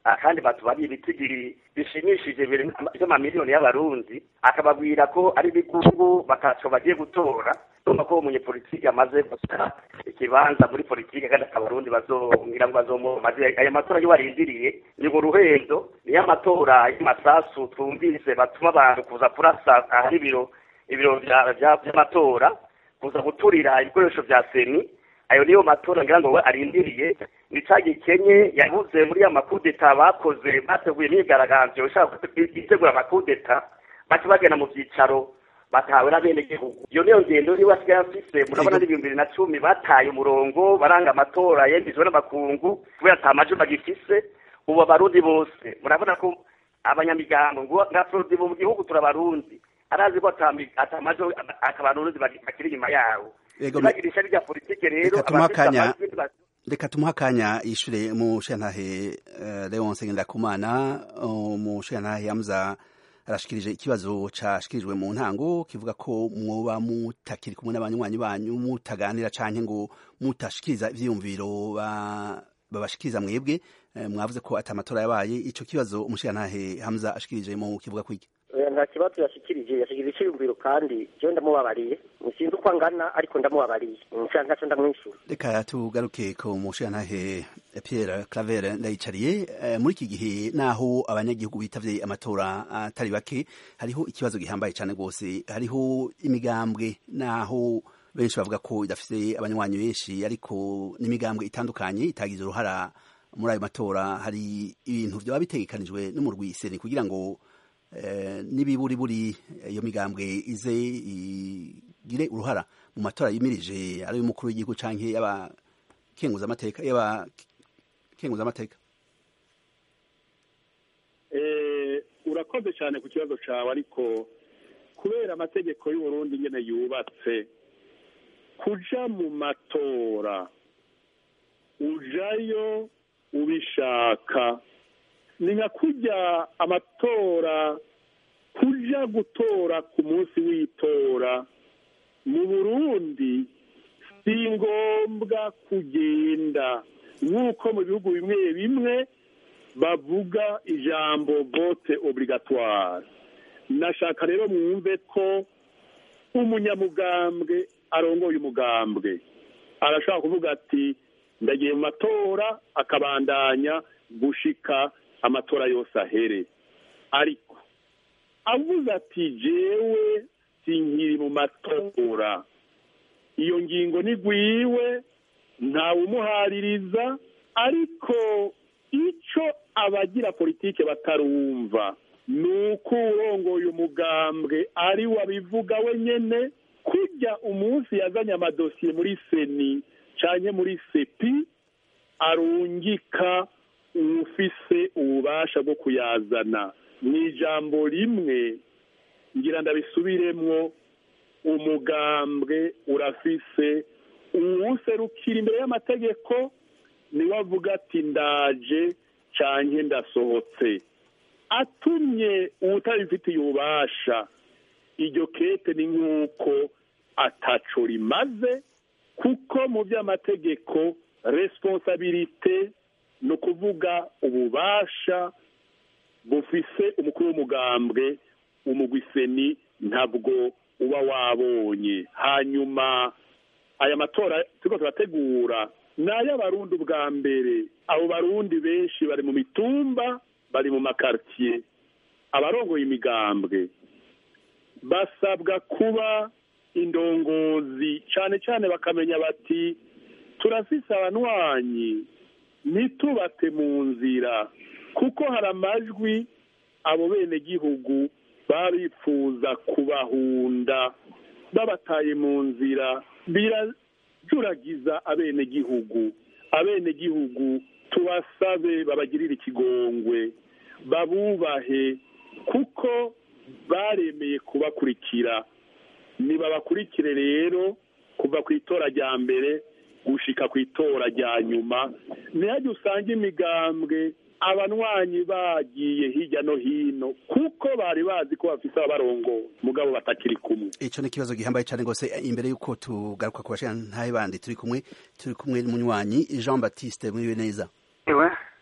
Speaker 6: kandi batubariye ibitigiri bishimishije by'amamiliyoni y'abarundi akababwira ko ari ibigungu bataco bagiye gutora urumva ko umunyepolitiki amaze guta ikibanza muri politiki kandi abarundi bazongira ngo bazomumaze aya matora yo barindiriye ni mu ruhendo niyo amatora y'amasasu twumvise batuma abantu kuza kurasa ahari ibiro ibiro by'amatora kuza guturira ibikoresho bya seni ayo niyo matora ngira ngo we arindiriye ni ca gikenye yabuze muri ya makudeta bakoze bateguye imyigaragambyo ishaka gutegura amakudeta baca bagenda mu byicaro batawe n'abenegihugu iyo niyo ngendo niwe asigaye afise murabona n'ibihumbi bibiri na cumi bataye umurongo baranga amatora yemejwe n'amakungu kubera ata majwi bagifise ubu abarundi bose murabona ko abanyamigambo ngo nka frodi mu gihugu turabarundi arazi ko atamajwi akabarundi bakiri inyuma yawo bagirisha rya politike rero
Speaker 1: reka tumuha akanya yishure umushantahe leonse ngendakumana umushantahe yamuza arashikirije ikibazo cashikirijwe mu ntango kivuga ko mwoba mutakiri kumwe n'abanywanyi banyu mutaganira canke ngo mutashikiriza ivyiyumviro babashikiriza mwebwe mwavuze ko ata matora yabaye ico kibazo umushantahe hamza ashikirije mu kivuga kwiki
Speaker 2: nta kibazo yashikirije yashikirije icyiyumviro kandi jewe ndamubabariye sinzi uko angana ariko ndamubabariye nshaka ntaco ndamwishyura
Speaker 1: reka tugaruke ku mushantahe Pierre Claver ndayicariye muri iki gihe naho abanyagihugu bitavye amatora atari bake hariho ikibazo gihambaye cyane rwose hariho imigambwe naho benshi bavuga ko idafise abanywanyi benshi ariko n'imigambwe itandukanye itagize uruhara muri ayo matora hari ibintu byaba bitegekanijwe n'umurwi seni kugira ngo n'ibiburiburi iyo migambwe ize igire uruhara mu matora yimirije ari y'umukuru w'igihugu canke y'abakenguzamateka y'abakenguzamateka
Speaker 4: urakoze cyane ku kibazo cyawe ariko kubera amategeko y'uburundi nyine yubatse kuja mu matora ujayo ubishaka ni nka kujya amatora kuja gutora ku munsi w'itora mu burundi si ngombwa kugenda nk'uko mu bihugu bimwe bimwe bavuga ijambo vote obligatoire nashaka rero mwumve ko umunyamugambwe arongoye umugambwe arashobora kuvuga ati ndagiye mu matora akabandanya gushika amatora yose ahere ariko avuze ati jewe sinkiri mu matora iyo ngingo nigwiwe ntawumuhaririza ariko icyo abagira politike batarumva ni uko urongoye umugambwe ari wabivuga wenyine kujya umunsi yazanye amadosiye muri seni cyane muri sepi arungika ufise ububasha bwo kuyazana mu ijambo rimwe ngira ndabisubiremwo umugambwe urafise uwuserukira imbere y'amategeko niwe avuga ati ndaje canke ndasohotse atumye uwutabifitiye ububasha iryo kete ni nk'uko ataco rimaze kuko mu by'amategeko responsabilite ni ukuvuga ububasha bufise umukuru w'umugambwe umugwiseni ntabwo uba wabonye hanyuma aya matora turiko turategura ni ay'abarundi ubwa mbere abo barundi benshi bari mu mitumba bari mu makartier abarongoye imigambwe basabwa kuba indongozi cyane cyane bakamenya bati turafise abanywanyi ntitubate mu nzira kuko hari amajwi abo bene gihugu babifuza kubahunda babataye mu nzira birajuragiza abenegihugu abenegihugu tubasabe babagirire ikigongwe babubahe kuko baremeye kubakurikira nibabakurikire rero kuva ku itora rya mbere gushika ku itora rya nyuma ntihajye usanga imigambwe abanywanyi bagiye hirya no hino kuko bari bazi ko bafise abarongo mugabo batakiri kumwe
Speaker 1: ico ni ikibazo gihambaye cyane rwose imbere y'uko tugaruka ku bashira ntahe bandi turi kumwe turi kumwe n'umunywanyi Jean Baptiste muriwe neza
Speaker 7: iwe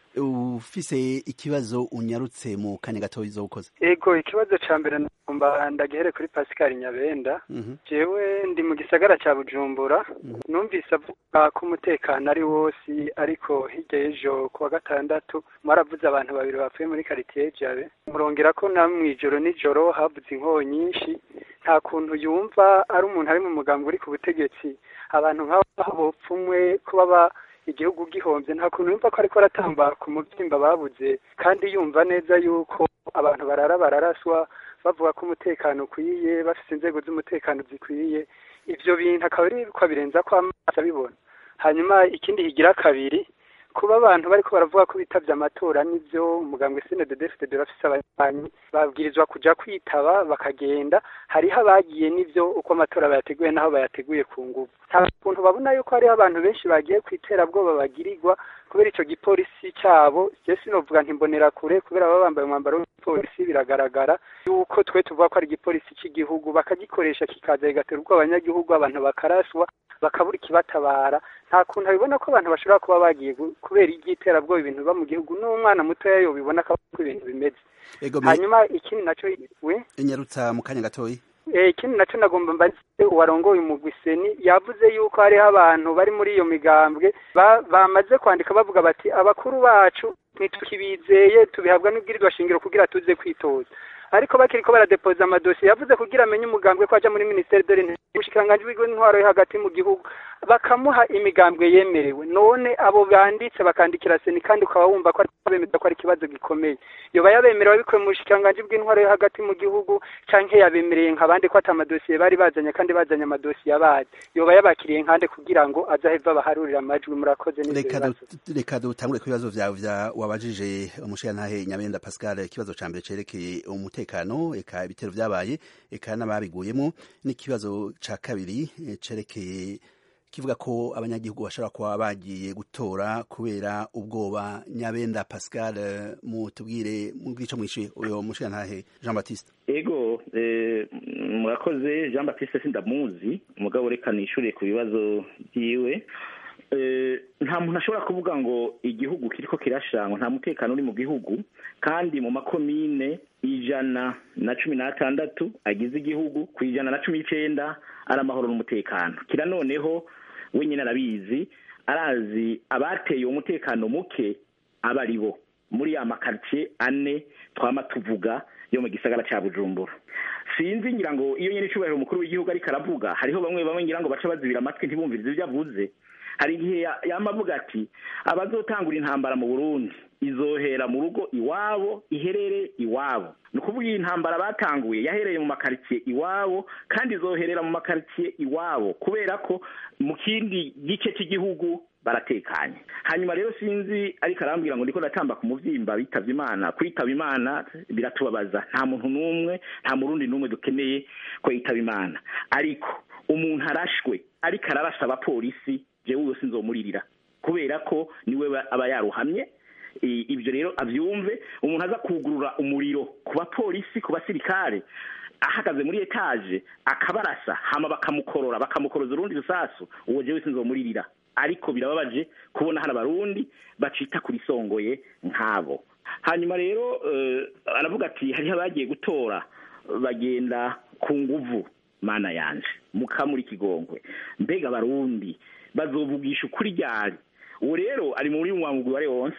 Speaker 1: ufise ikibazo unyarutse mu kanya gato izo ukoze
Speaker 7: ego ikibazo ca mbere ngomba ndagihere kuri Pascal Nyabenda jewe ndi mu gisagara ca Bujumbura numvise avuga ko umutekano ari wose ariko hirya y'ejo kuwa gatandatu mwaravuze abantu babiri bapfuye muri quartier Jabe murongera ko na mwijoro nijoro havuze inkoho nyinshi nta kuntu yumva ari umuntu ari mu mugambi uri ku butegetsi abantu nk'abo bopfumwe kuba igihugu gihomvye nta kuntu yumva ko ariko aratamba ku mubyimba babuze kandi yumva neza yuko abantu barara bararaswa bavuga ko umutekano ukwiye bafite inzego z'umutekano zikwiye ivyo bintu akaba ari ko birenza ko amaso abibona hanyuma ikindi higira kabiri kuba abantu bariko baravuga ko bitavye amatora nivyo umugambwe CNDD-FDD bafise ababanyi babwirizwa kuja kwitaba bakagenda hariho abagiye nivyo uko amatora bayateguye naho bayateguye ku nguvu nta kuntu babona yuko hariho abantu benshi bagiye kwiterabwoba bagirirwa kubera ico gipolisi cabo je sinovuga ntimbonera kure kubera baba bambaye umwambaro w'igipolisi biragaragara yuko twe tuvuga ko ari igipolisi c'igihugu bakagikoresha kikaza kigatera ubwoba abanyagihugu abantu bakaraswa bakabura ikibatabara nta kuntu abibona ko abantu bashobora kuba bagiye kubera iby'iterabwoba ibintu biba mu gihugu n'umwana mutoya yobibona ko ibintu bimeze hanyuma ikindi naco we
Speaker 1: inyarutsa mu kanya gatoyi
Speaker 7: ikindi nacyo nagomba mbaze uwarongoye umugwi seni yavuze yuko hariho abantu bari muri iyo migambwe bamaze kwandika bavuga bati abakuru bacu ntitukibizeye tubihabwa n'ubwirirwa shingiro kugira tuze kwitoza ariko bakiriko baradepoza amadosiye yavuze kugira amenye umugambwe ko aja muri ministeri de l'intwaro umushikiranganji w'intwaro yo hagati mu gihugu bakamuha imigambwe yemerewe none abo banditse bakandikira seni kandi ukaba wumva ko bemeza ko ari ikibazo gikomeye yoba yabemerewe bikuye mu bushikiranganji bw'intwaro yo hagati mu gihugu canke yabemereye nk'abandi ko ata amadosiye bari bazanye kandi bazanye amadosiye abazi yoba yabakiriye nkande kugira ngo azaheva baharurira amajwi murakoze
Speaker 1: reka dutangure ku bibazo vyawe vya wabajije umushikirantahe nyabenda pascal ikibazo ca mbere cerekeye umutekano eka ibitero vyabaye eka n'ababiguyemo n'ikibazo ca kabiri cerekeye kivuga ko abanyagihugu bashobora kuba bagiye gutora kubera ubwoba nyabenda pascal mutubwire mubwico mwishuye uyo mushirantahe jean baptiste
Speaker 3: ego murakoze jean baptiste sindamuzi umugabo reka nishyuriye ku bibazo byiwe nta muntu ashobora kuvuga ngo igihugu kiriko kirashangwa nta mutekano uri mu gihugu kandi mu makomine ijana na cumi n'atandatu agize igihugu ku ijana na cumi n'icenda ari amahoro n'umutekano kira noneho wenyine arabizi arazi abateye umutekano muke aba ari bo muri ya makaritsiye ane twama tuvuga yo mu gisagara cya bujumbura sinzi ngira ngo iyo nyine icubahiro umukuru w'igihugu ariko aravuga hariho bamwe bamwe ngira ngo baca bazibira amatwi ntibumvirize ibyo avuze hari igihe yama avuga ati abazotangura intambara mu burundi izohera mu rugo iwabo iherere iwabo ni ukuvuga iyi ntambara batanguye yahereye mu makaritsiye iwabo kandi izoherera mu makaritsiye iwabo kubera ko mu kindi gice cy'igihugu baratekanye hanyuma rero sinzi ariko arambwira ngo ndiko ndatamba ku muvyimba bitavye imana kwitaba imana biratubabaza nta muntu n'umwe nta murundi n'umwe dukeneye ko yitaba imana ariko umuntu arashwe ariko ararasa abapolisi jewe uyo sinzomuririra kubera ko niwe aba yaruhamye ibyo rero abyumve umuntu aza kugurura umuriro ku bapolisi ku basirikare ahagaze muri etaje akabarasa hama bakamukorora bakamukoroza urundi rusasu uwo jewe sinzomuririra ariko birababaje kubona hano abarundi bacita kuri songoye nk'abo hanyuma rero aravuga ati hariho abagiye gutora bagenda ku nguvu mana yanje mukamuri kigongwe mbega abarundi bazovugisha ukuri ryari uwo rero ari muri mwamugwi wari wonse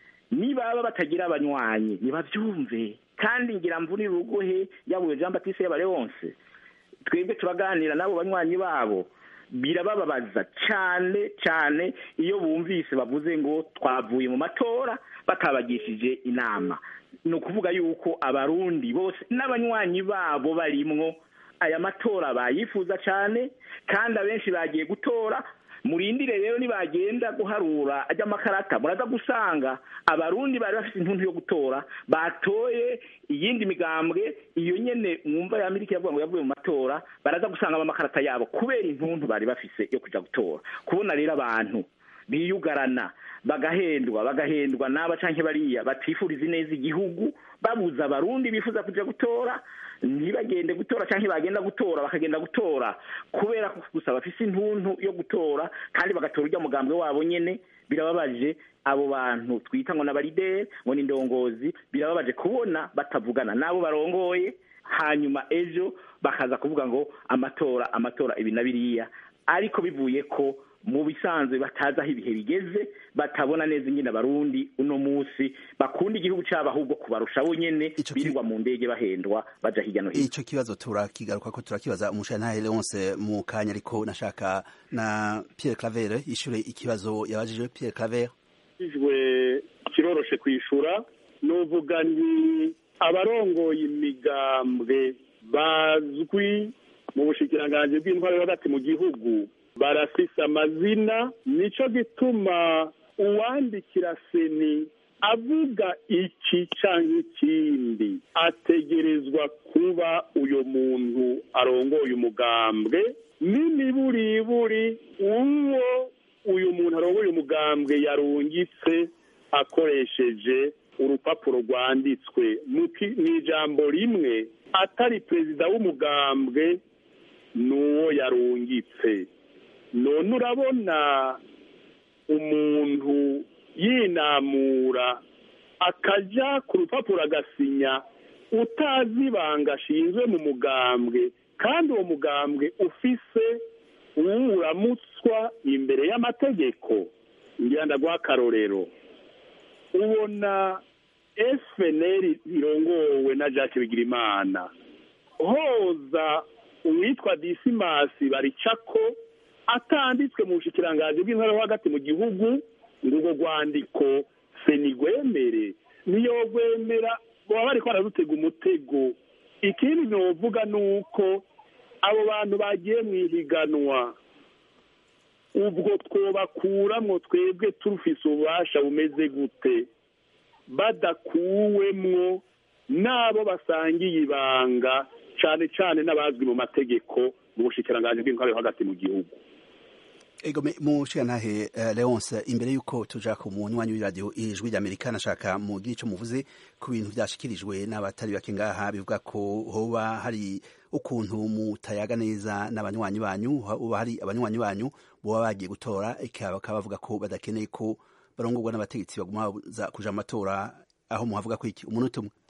Speaker 3: nibaba batagira abanywanyi nibavyumve kandi ngira mvunira urugohe yabuye Jean Baptiste yabare wonse twebwe turaganira nabo banywanyi babo birabababaza cyane cyane iyo bumvise bavuze ngo twavuye mu matora batabagishije inama ni ukuvuga yuko abarundi bose n'abanywanyi babo barimwo aya matora bayifuza cyane kandi abenshi bagiye gutora murindire rero nibagenda guharura ajya amakarata muraza gusanga abarundi bari bafite intuntu yo gutora batoye iyindi migambwe iyo nyene mwumva ya Amerika yavuga ngo yavuye mu matora baraza gusanga amakarata yabo kubera intuntu bari bafise yo kuja gutora kubona rero abantu biyugarana bagahendwa bagahendwa n'aba canke bariya batifuriza neza igihugu babuza abarundi bifuza kuja gutora ntibagende gutora cyangwa bagenda gutora bakagenda gutora kubera ko gusa bafise intuntu yo gutora kandi bagatora urya mugambwe wabo nyene birababaje abo bantu twita ngo n'abarideri ngo ni indongozi birababaje kubona batavugana n'abo barongoye hanyuma ejo bakaza kuvuga ngo amatora amatora ibi na biriya ariko bivuye ko mu bisanzwe batazi aho ibihe bigeze batabona neza ingene abarundi uno munsi bakunda igihugu cyabo ahubwo kubarusha bo nyene birirwa mu ndege bahendwa baja hirya no hino
Speaker 1: ico kibazo turakigaruka ko turakibaza umushantahe Leonce mu kanya ariko nashaka na Pierre Claver ishure ikibazo yabajije Pierre Claver
Speaker 4: ijwe kiroroshe kwishura nuvuga ni abarongoye imigambwe bazwi mu bushikiranganji bw'intwaro yo hagati mu gihugu barafise amazina nico gituma uwandikira seni avuga iki canke ikindi ategerezwa kuba uyo muntu arongoye umugambwe n'imiburiburi uwo uyu muntu arongoye umugambwe yarungitse akoresheje urupapuro rwanditswe mu ijambo rimwe atari perezida w'umugambwe n'uwo yarungitse none urabona umuntu yinamura akajya ku rupapuro agasinya utazi ibanga ashinzwe mu mugambwe kandi uwo mugambwe ufise uwuramutswa imbere y'amategeko ngira ndaguha akarorero ubona fnr irongowe na jacques bigirimana hoza uwitwa disimasi baricako atanditswe mu bushikiranganji bw'intara yo hagati mu gihugu ngo urwo rwandiko senigwemere niyo rwemera baba bariko baradutega umutego ikindi novuga ni uko abo bantu bagiye mu ihiganwa ubwo twobakuramwo twebwe turufise ububasha bumeze gute badakuwemwo n'abo basangiye ibanga cane cane n'abazwi mu mategeko mu bushikiranganji bw'intwaro yo hagati mu gihugu
Speaker 1: ego mushigantahe uh, Leonce imbere yuko tuja ku munywanyi w'iradiyo ijwi ry'Amerika nashaka mugira ico muvuze ku bintu vyashikirijwe n'abatari bake ngaha bivuga ko hoba hari ukuntu mutayaga neza n'abanywanyi banyu hoba hari abanywanyi banyu boba bagiye gutora eka bakaba bavuga ko badakeneye ko barongorwa n'abategetsi baguma baza kuja amatora aho muhavuga ko iki umunota umwe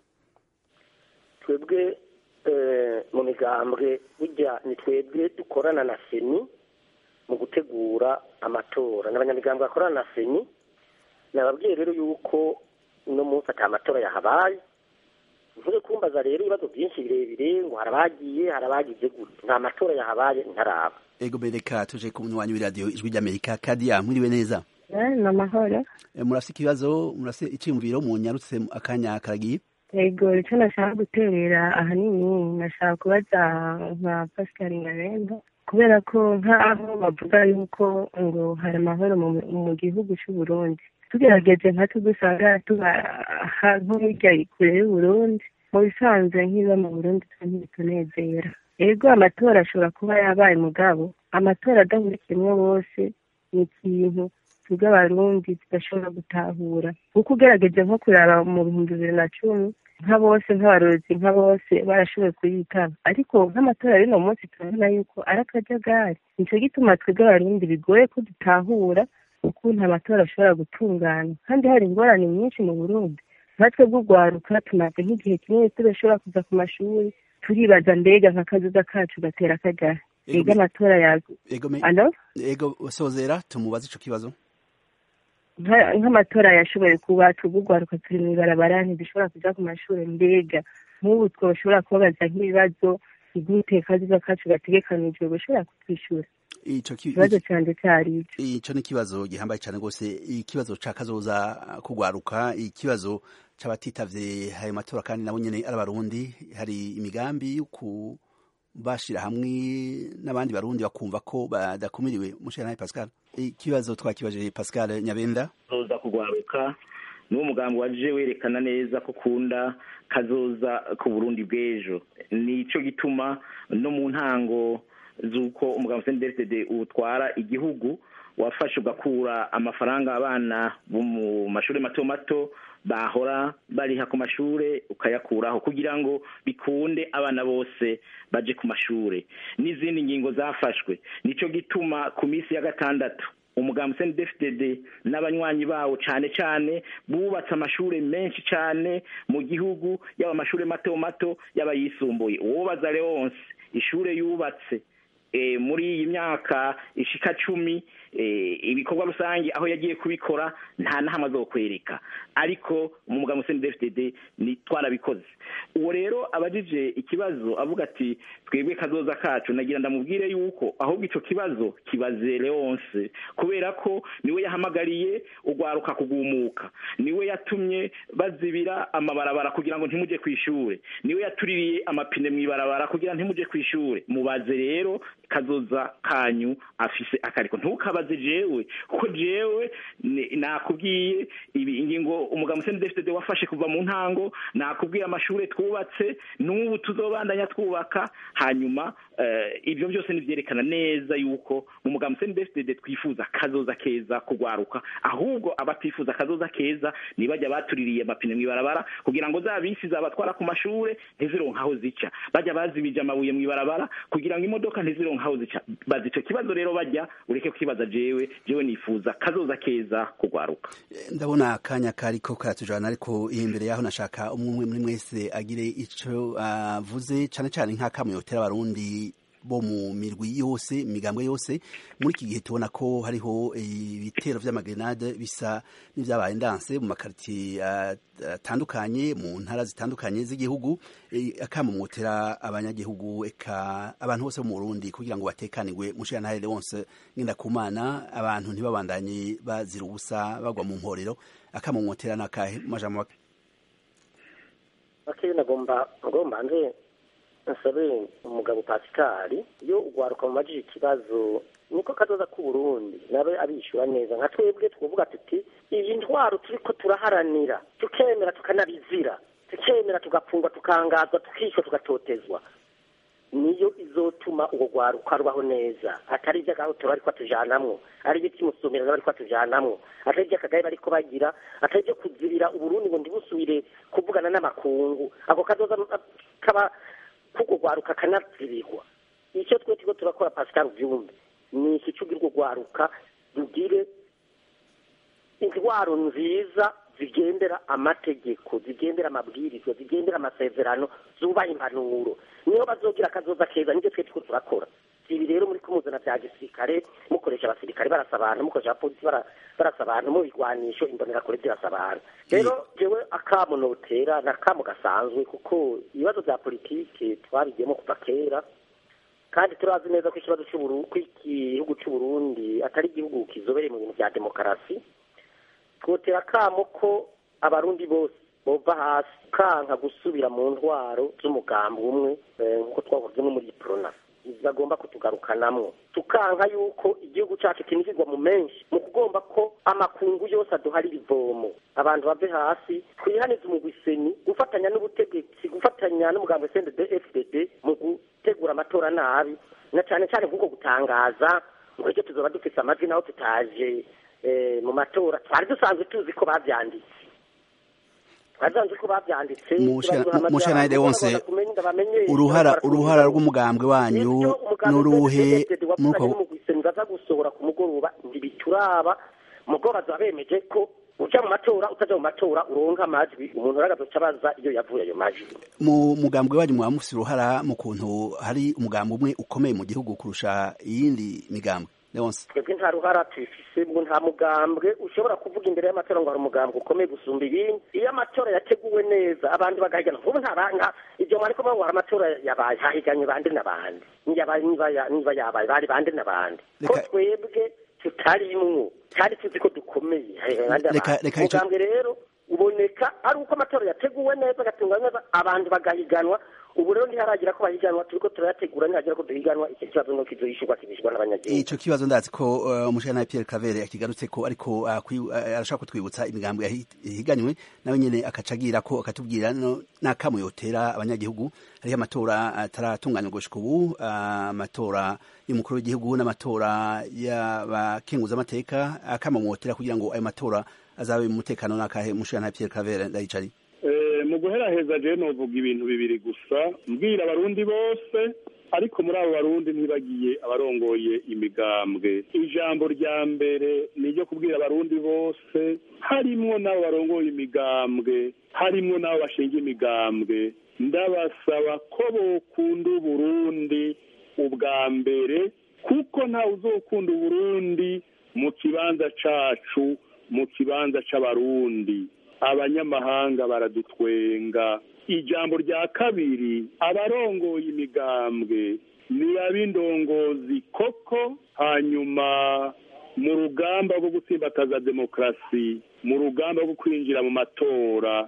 Speaker 2: twebwe mu migambwe burya ni twebwe dukorana na seni mu gutegura amatora n'abanyamigambwe bakorana na seni nababwiye rero yuko uno munsi ata amatora yahabaye nturi kumbaza rero ibibazo byinshi birebire ngo harabagiye harabagize gute nta matora yahabaye ntaraba
Speaker 1: ego bereka tuje ku munywanyi w'iradiyo ijwi ry'amerika kadiya mwiriwe neza
Speaker 8: ni amahoro
Speaker 1: murafite ikibazo murafite icyiyumviro munyarutse akanya karagiye
Speaker 8: ego icyo nashaka guterera ahanini nashaka kubaza nka pascal ngarenda kubera ko nk'aho bavuga yuko ngo hari amahoro mu gihugu cy'u Burundi tugerageje nka tugusanga tuba nko hirya kure y'uburundi mu bisanzwe nk'iba mu burundi ntibitunezera ego amatora ashobora kuba yabaye mugabo amatora adahurikiyemo bose ni ikintu twebwe abarundi tudashobora gutahura kuko ugerageje nko kuraba mu bihumbi bibiri na cumi nka bose nk'abarozi nka bose barashoboye kuyitaba ariko nk'amatora y'uno munsi turabona yuko ari akajagari nicyo gituma twebwe abarundi bigoye ko dutahura ukuntu amatora ashobora gutungana kandi hari ingorane nyinshi mu burundi natwe bw'urwaruka tumaze nk'igihe kinini tudashobora kuza ku mashuri turibaza mbega nk'akazuza kacu gatera akajagari ego amatora yago
Speaker 1: ego sozera tumubaze ico kibazo
Speaker 8: nk'amatora yashoboye kuba tugugwaruka turi mu ibarabara ntidushobora kuja ku mashuri mbega nk'ubu twoshobora kubabaza nk'ibibazo igute kaziza kacu gategekanijwe gushobora kutwishyura ikibazo cyanjye cyari
Speaker 1: ico ni ikibazo gihambaye cyane rwose ikibazo ca kazoza kugwaruka ikibazo c'abatitavye ayo matora kandi nabo nyene ari abarundi hari imigambi y'uku bashira hamwe n'abandi barundi bakumva ko badakumiriwe mushana Pascal ikibazo twakibaje Pascal Nyabenda
Speaker 3: zoza kugwaruka niwo mugambi waje werekana neza ko kunda kazoza ku Burundi bw'ejo nico gituma no mu ntango z'uko umugambi CNDD utwara igihugu wafashe ugakura amafaranga abana bo mu mashuri mato mato bahora bariha ku mashure ukayakuraho kugira ngo bikunde abana bose baje ku mashure n'izindi ngingo zafashwe nico gituma ku minsi ya gatandatu umugambi CNDD-FDD n'abanywanyi bawo cyane cyane bubatse amashuri menshi cyane mu gihugu yaba amashuri mato mato yaba yisumbuye uwobaza Leonce ishure yubatse muri iyi myaka ishika cumi ibikorwa rusange aho yagiye kubikora nta n'ahamwe azokwereka ariko mu mugambi CNDD-FDD ni twarabikoze uwo rero abajije ikibazo avuga ati twebwe kazoza kacu nagira ndamubwire yuko ahubwo ico kibazo kibaze Leonce kubera ko niwe yahamagariye ugwaruka kugumuka niwe yatumye bazibira amabarabara kugira ngo ntimuje kwishure niwe yatuririye amapine mw'ibarabara kugira ntimuje kwishure mubaze rero kazoza kanyu afise akariko ntukabaze jewe kuko jewe nakubwiye ibi ingingo umugambi CNDD-FDD wafashe kuva mu ntango nakubwiye amashure twubatse n'ubu tuzobandanya twubaka hanyuma ibyo byose nivyerekana neza yuko mu mugambi CNDD-FDD twifuza kazoza keza kugwaruka ahubwo abatifuza kazoza keza nibajya batuririye amapine mw'ibarabara kugira ngo za bisi zabatwara ku mashure ntizironka aho zica bajya bazibije amabuye mw'ibarabara kugira ngo imodoka ntizironka aho zica bazi ico kibazo rero bajya ureke kukibaza jewe jewe nifuza kazoza keza kugwaruka
Speaker 1: ndabona akanya kariko karatujana ariko imbere yaho nashaka umwe muri mwese agire ico avuze uh, cane cane nk'akamwe yotera abarundi bo mu mirwi yose imigambwe yose muri iki gihe tubona ko hariho ibitero vy'amagrenade bisa n'ivyabaye ndanse mu makaritiye atandukanye mu ntara zitandukanye z'igihugu akama mwotera abanyagihugu eka abantu bose bo mu Burundi kugira ngo batekanirwe mushira ntare Leonce ngenda kumana abantu ntibabandanye bazira ubusa bagwa mu mporero akama mwotera nakahe majambo
Speaker 2: Okay nagomba ngomba nje nsabe umugabo Pascal iyo ugwaruka mu majije ikibazo niko kazoza ku Burundi nabe abishura neza nka twebwe twovuga tuti iyi ntwaro turiko turaharanira tukemera tukanabizira tukemera tugapfungwa tukangazwa tukishwa tugatotezwa niyo izotuma uwo gwaruka rubaho neza atari iby'agahotora ariko atujanamwo ari iby'imusomero bariko atujanamwo atari iby'akagaye bariko bagira atari ibyo kuzirira uburundi ngo ntibusubire kuvugana n'amakungu ako kazoza kaba kuko gwaruka kanazirirwa icyo twe turiko turakora Pascal Vyumbe ni iki cy'ubwirwa gwaruka rugire intwaro nziza zigendera amategeko zigendera amabwirizwa zigendera amasezerano zubaha impanuro niyo bazogira akazoza keza nibyo twe turiko turakora ibi rero muri kumuzana bya gisirikare mukoresha abasirikare barasa abantu mukoresha abapolisi barasa abantu mu bigwanisho imbonerakure zirasa abantu rero jewe akamo notera na kamo gasanzwe kuko ibibazo bya politike twabigiyemo kuva kera kandi turazi neza ko ikibazo cy'igihugu cy'uburundi atari igihugu kizobereye mu bintu bya demokarasi twotera akamo ko abarundi bose bova hasi kanka gusubira mu ntwaro z'umugambi umwe nk'uko twavuze no muri prona bagomba kutugarukanamwo tukanka yuko igihugu cyacu kinjirwa mu menshi mu kugomba ko amakungu yose aduharira ivomo abantu bave hasi twihanize umugwiseni gufatanya n'ubutegetsi gufatanya n'umugambi CNDD FDD mu gutegura amatora nabi na cyane cyane nk'uko gutangaza ngo icyo tuzoba dufite amajwi naho tutaje mu matora twari dusanzwe tuzi ko babyanditse basanzwe ko babyanditse
Speaker 1: mushanayide wose uruhara uruhara rw'umugambwe wanyu n'uruhe
Speaker 2: nuko baza gusohora ku mugoroba ntibituraba mugoroba bazaba bemeje ko uja mu matora utaja mu matora uronka amajwi umuntu aragazoca abaza iyo yavuye ayo majwi
Speaker 1: mu mugambwe wanyu mwaba mufise uruhara mu kuntu hari umugambi umwe ukomeye mu gihugu kurusha iyindi migambwe Leonce
Speaker 2: twebwe nta ruhara tubifise ngo nta mugambwe ushobora kuvuga imbere y'amatora ngo hari umugambwe ukomeye gusumba ibindi iyo amatora yateguwe neza abantu bagahigana nk'ubu ntabanga ibyo mwariko ngo hari amatora yabaye hahiganye bande n'abandi niba yabaye bari bande n'abandi ko twebwe tutarimwo kandi tuzi ko dukomeye umugambwe rero uboneka ari uko amatora yateguwe neza agatungwa neza abantu bagahiganwa ubu rero ntiharagira ko bahiganwa turiko turayategura ntihagira ko duhiganwa icyo kibazo nuko izoyishurwa kibishwa n'abanyagihugu
Speaker 1: ico kibazo ndazi ko umushana Pierre Claver akigarutse ko ariko arashaka kutwibutsa imigambo yahiganywe nawe nyene akacagira ko akatubwira n'akamu yotera abanyagihugu hariho amatora ataratunganywa gushika ubu amatora y'umukuru w'igihugu n'amatora y'abakenguza amateka akama mwotera kugira ngo ayo matora azabe mu mutekano n'akahe mushana Pierre Claver ndayicari
Speaker 4: mu guheraheza je novuga ibintu bibiri gusa mbwira abarundi bose ariko muri abo barundi ntibagiye abarongoye imigambwe ijambo rya mbere ni iryo kubwira abarundi bose harimwo n'abo barongoye imigambwe harimwo n'abo bashinga imigambwe ndabasaba ko bokunda uburundi ubwa mbere kuko ntawe uzokunda uburundi mu kibanza cacu mu kibanza c'abarundi abanyamahanga baradutwenga ijambo rya kabiri abarongoye imigambwe ni ab'indongozi koko hanyuma mu rugamba rwo gutsimbataza demokarasi mu rugamba rwo kwinjira mu matora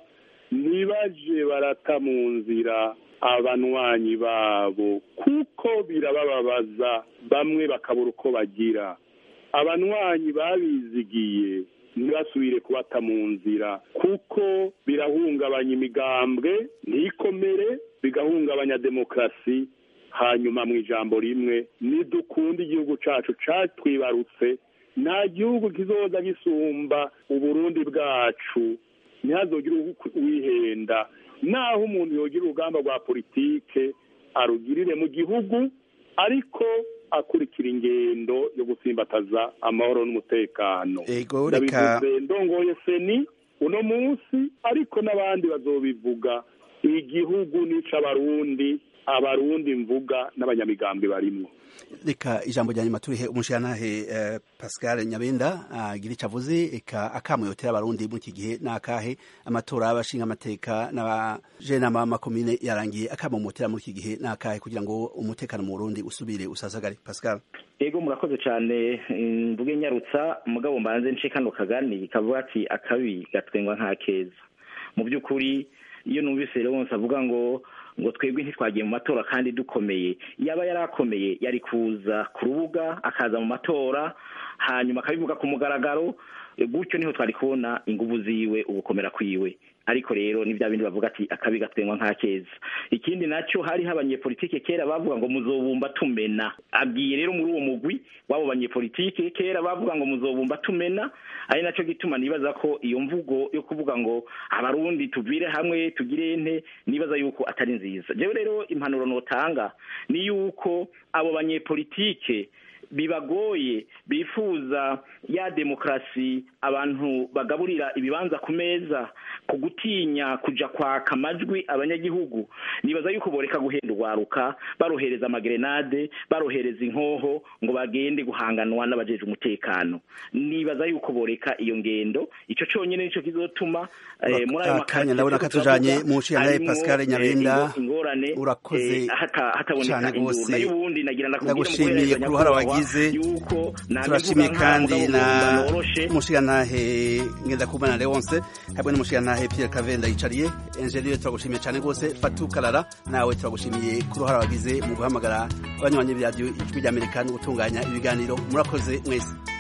Speaker 4: ntibaje barata mu nzira abanywanyi babo kuko birabababaza bamwe bakabura uko bagira abanywanyi babizigiye ntibasubire kubata mu nzira kuko birahungabanya imigambwe ntikomere bigahungabanya demokarasi hanyuma mu ijambo rimwe nidukunde igihugu cacu catwibarutse nta gihugu kizoza gisumba uburundi bwacu ntihazogire uwihenda naho umuntu yogira urugamba rwa politike arugirire mu gihugu ariko akurikira ingendo yo gusimbataza amahoro n'umutekano
Speaker 1: ego reka
Speaker 4: ndabivuze ndongoye seni uno munsi ariko n'abandi bazobivuga igihugu nica abarundi abarundi mvuga n'abanyamigambi barimwo
Speaker 1: reka ijambo rya nyuma turihe umushirantahe uh, pascal nyabenda agira uh, ico avuze eka akamwe yotera abarundi muri iki gihe n'akahe amatora y'abashinga amateka n'abajenama b'amakomine yarangiye akamomotera muri iki gihe n'akahe kugira ngo umutekano mu burundi usubire usasagare pascal
Speaker 3: ego murakoze cyane mvuge nyarutsa mugabo mbanze nce kano kagani kavuga ati akabi gatwengwa nk'akeza mu by'ukuri iyo numvise rero wose avuga ngo ngo twebwe ntitwagiye mu matora kandi dukomeye yaba yari akomeye yari kuza ku rubuga akaza mu matora hanyuma akabivuga ku mugaragaro gutyo niho twari kubona inguvu ziwe ugukomera kwiwe ariko rero ni bya bindi bavuga ati akabi gatwengwa nka keza ikindi nacyo hariho abanyepolitike kera bavuga ngo muzobumba tumena abwiye rero muri uwo mugwi w'abo banyepolitike kera bavuga ngo muzobumba tumena ari nacyo gituma nibaza ko iyo mvugo yo kuvuga ngo abarundi tuvire hamwe tugire ente nibaza yuko atari nziza jewe rero impanuro notanga ni yuko abo banyepolitike bibagoye bifuza ya demokarasi abantu bagaburira ibibanza ku meza ku gutinya kuja kwaka amajwi abanyagihugu nibaza yuko boreka guhenda urwaruka barohereza amagerenade barohereza inkoho ngo bagende guhanganwa n'abajeje umutekano nibaza yuko boreka iyo ngendo ico conyene nico kizotuma eh, muri ayo
Speaker 1: akanya ndabona katujanye mu nshinga Pascal Nyabenda
Speaker 3: ingorane
Speaker 1: urakoze
Speaker 3: hataboneka induru nayo ubundi nagira
Speaker 1: ndagushimiye ku ruhara wagize turashimiye kandi na mushigantahe ngendakumana leonce hamwe n'umushigantahe pierre kavenda yicariye enjeniyeri turagushimiye cyane rwose fatu karara nawe turagushimiye ku ruhara wagize mu guhamagara abanywanyi b'iradiyo ijwi ry'amerika no gutunganya ibiganiro murakoze mwese